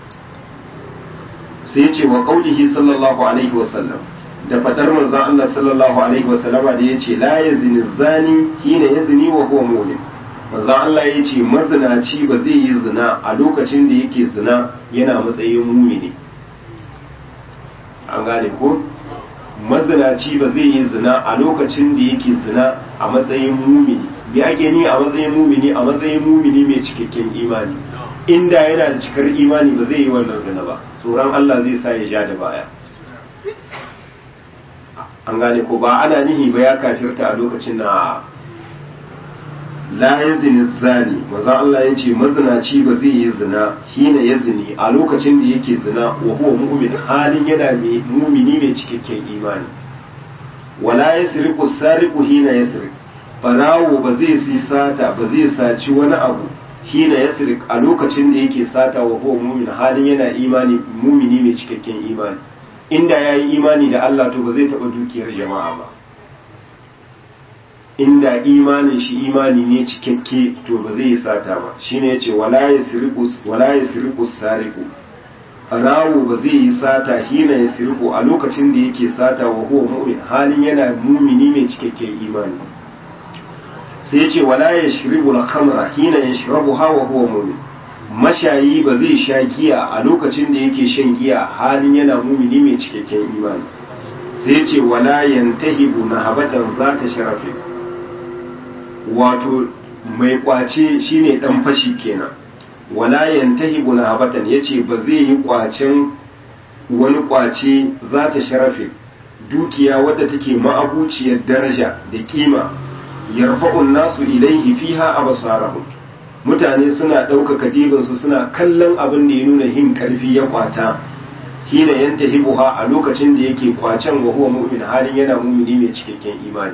sai ce wa qaulihi sallallahu alaihi wasallam da fadar manzon Allah sallallahu alaihi wasallama da yace la yazni zani hina yazni wa huwa mu'min manzon Allah yace mazinaci ba zai yi zina a lokacin da yake zina yana matsayin mumini an gane ko mazinaci ba zai yi zina a lokacin da yake zina a matsayin mumini bi ake ni a matsayin mumini a matsayin mumini mai cikakken imani inda yana da cikar imani ba zai yi wannan zina ba tsoron Allah zai sa ya ja da baya an gane ko ba ana nihi ba ya kafirta a lokacin na la yazni zani maza Allah ya ce mazinaci ba zai yi zina hina ya zini a lokacin da yake zina wa huwa mu'min halin yana mai mumini mai cikakken imani wala yasriqu sariqu hina yasriq barawo ba zai si sata ba zai saci wani abu hina yasriq a lokacin da yake sata wa huwa mu'min halin yana imani mumini mai cikakken imani inda yayi imani da Allah to ba zai taba dukiyar jama'a ba inda imanin shi imani ne cikakke to ba zai yi sata ba shine yace wala yasriqu wala yasriqu sariqu rawo ba zai yi sata hina yasriqu a lokacin da yake sata wa huwa mu'min halin yana mumini mai cikakken imani sai yace wala yashribu al-khamra hina yashrabuha wa huwa mu'min mashayi ba zai sha giya a lokacin da yake shan giya halin yana mumini mai cikakken imani sai ce wala yantahibu na habatan za ta sharafe wato mai kwace shine dan fashi kenan wala yantahibu na habatan yace ba zai yi kwacen wani kwace za ta sharafe dukiya wadda take ma'abuciyar daraja da kima yarfa'un nasu ilaihi fiha absarahum mutane suna ɗaukaka dibinsu suna kallon abin da ya nuna hin ƙarfi ya kwata hina yanta hibuha a lokacin da yake kwacen wa huwa mu'min halin yana mumini mai cikakken imani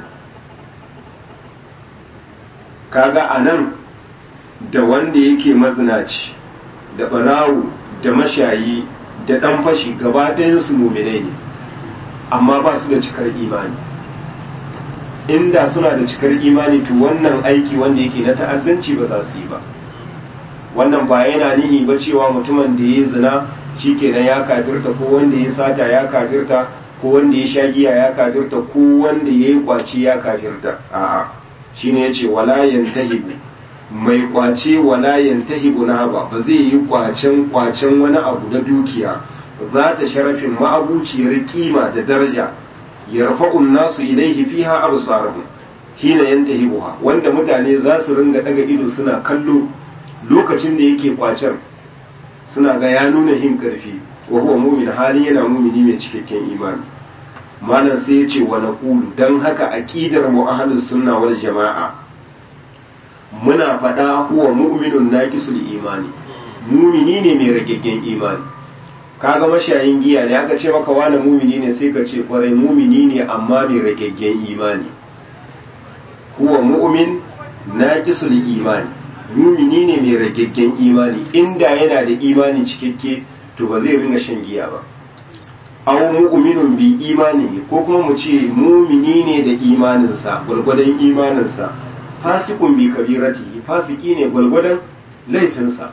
kaga a nan da wanda yake mazinaci da barawu da mashayi da ɗan fashi gaba ɗayansu muminai ne amma ba su da cikar imani inda suna da cikar imani to wannan aiki wanda yake na ta'addanci ba za su yi ba wannan ba yana nihi ba cewa mutumin da ya zina shikenan ya kafirta ko wanda ya sata ya kafirta ko wanda ya sha giya ya kafirta ko wanda ya yi kwaci ya kafirta a'a shine yace wala yantahibu mai kwace wala yantahibu na ba ba zai yi kwacen kwacen wani abu na dukiya za ta sharafin ma'abuciyar kima da daraja yarfa'un nasu ilaihi fiha absarahum hina yantahibuha wanda mutane za su ringa daga ido suna kallo lokacin da yake kwacen suna ga ya nuna hin karfi wa huwa mu'min hali yana mu'mini mai cikakken imani malam sai ya ce wa naqulu dan haka aqidar mu ahlus sunna wal jama'a muna faɗa huwa mu'minun naqisul imani mu'mini ne mai ragaggen imani kaga mashayin giya ne aka ce maka wani mumini ne sai ka ce kwarai mumini ne amma mai ragaggen imani huwa mu'min naqisul imani mumini ne mai ragaggen imani inda yana da imani cikakke to ba zai ringa shan giya ba aw mu'minun bi imani ko kuma mu ce mumini ne da imaninsa gwargwadon imaninsa fasikun bi kabirati fasiki ne gwargwadon laifinsa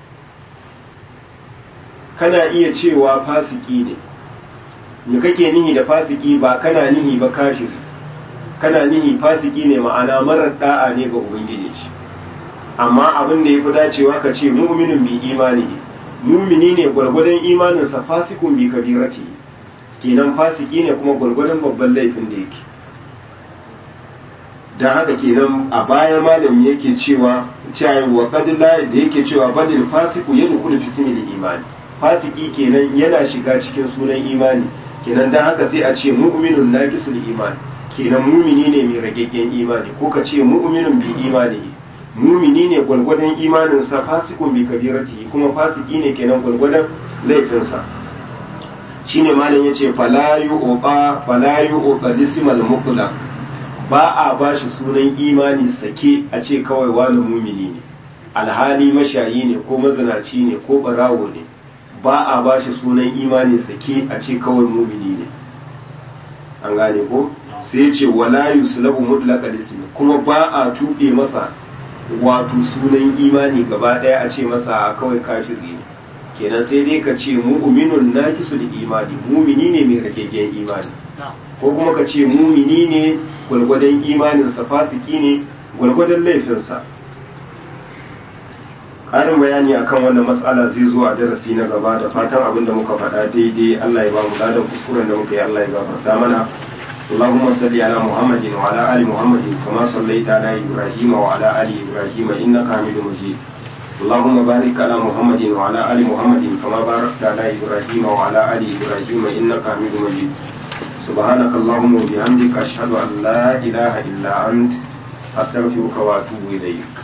kana iya cewa fasiki ne me kake nihi da fasiki ba kana nihi ba kafiri kana nihi fasiki ne ma'ana marar da'a ne ga ubangiji shi amma abin da ya fi dacewa ka ce mu'minin bi imani mumini ne gwargwadon imaninsa fasikun bi kabirati kenan fasiki ne kuma gwargwadon babban laifin da yake da haka kenan a baya malami yake cewa cewa wa qadla da yake cewa badil fasiku yadkhulu fi simil imani fasiki kenan yana shiga cikin sunan imani kenan dan haka sai a ce mu'minun naqisul iman kenan mumini ne mai ragaggen imani ko ka ce mu'minun bi imani mumini ne gwalgwadon imanin sa fasikun bi kabirati kuma fasiki ne kenan gwalgwadon laifin sa shine malam yace fala yu'ta fala yu'ta lismal mutlaq ba a bashi sunan imani sake a ce kawai wani mumini ne alhali mashayi ne ko mazinaci ne ko barawo ne ba a ba shi sunan imani sake a ce kawai mumini ne an gane ko sai ce wala yuslabu mutlaqa ismi kuma ba a tuɓe masa wato sunan imani gaba ɗaya a ce masa kawai kafiri ne kenan sai dai ka ce mu'minun naqisul imani mumini ne mai rageggen imani ko kuma ka ce mumini ne gwalgwadon imaninsa fasiki ne gwalgwadon laifinsa ƙarin bayani akan wannan matsala zai zo a darasi na gaba da fatan abin da muka faɗa daidai Allah ya ba mu ladan kuskuren da muka yi Allah ya gafarta mana اللهم صل على محمد وعلى آل محمد كما صليت على إبراهيم وعلى آل إبراهيم إنك حميد مجيد اللهم بارك على محمد وعلى آل محمد كما باركت على إبراهيم وعلى آل إبراهيم إنك حميد مجيد سبحانك اللهم وبحمدك أشهد أن لا إله إلا أنت أستغفرك وأتوب إليك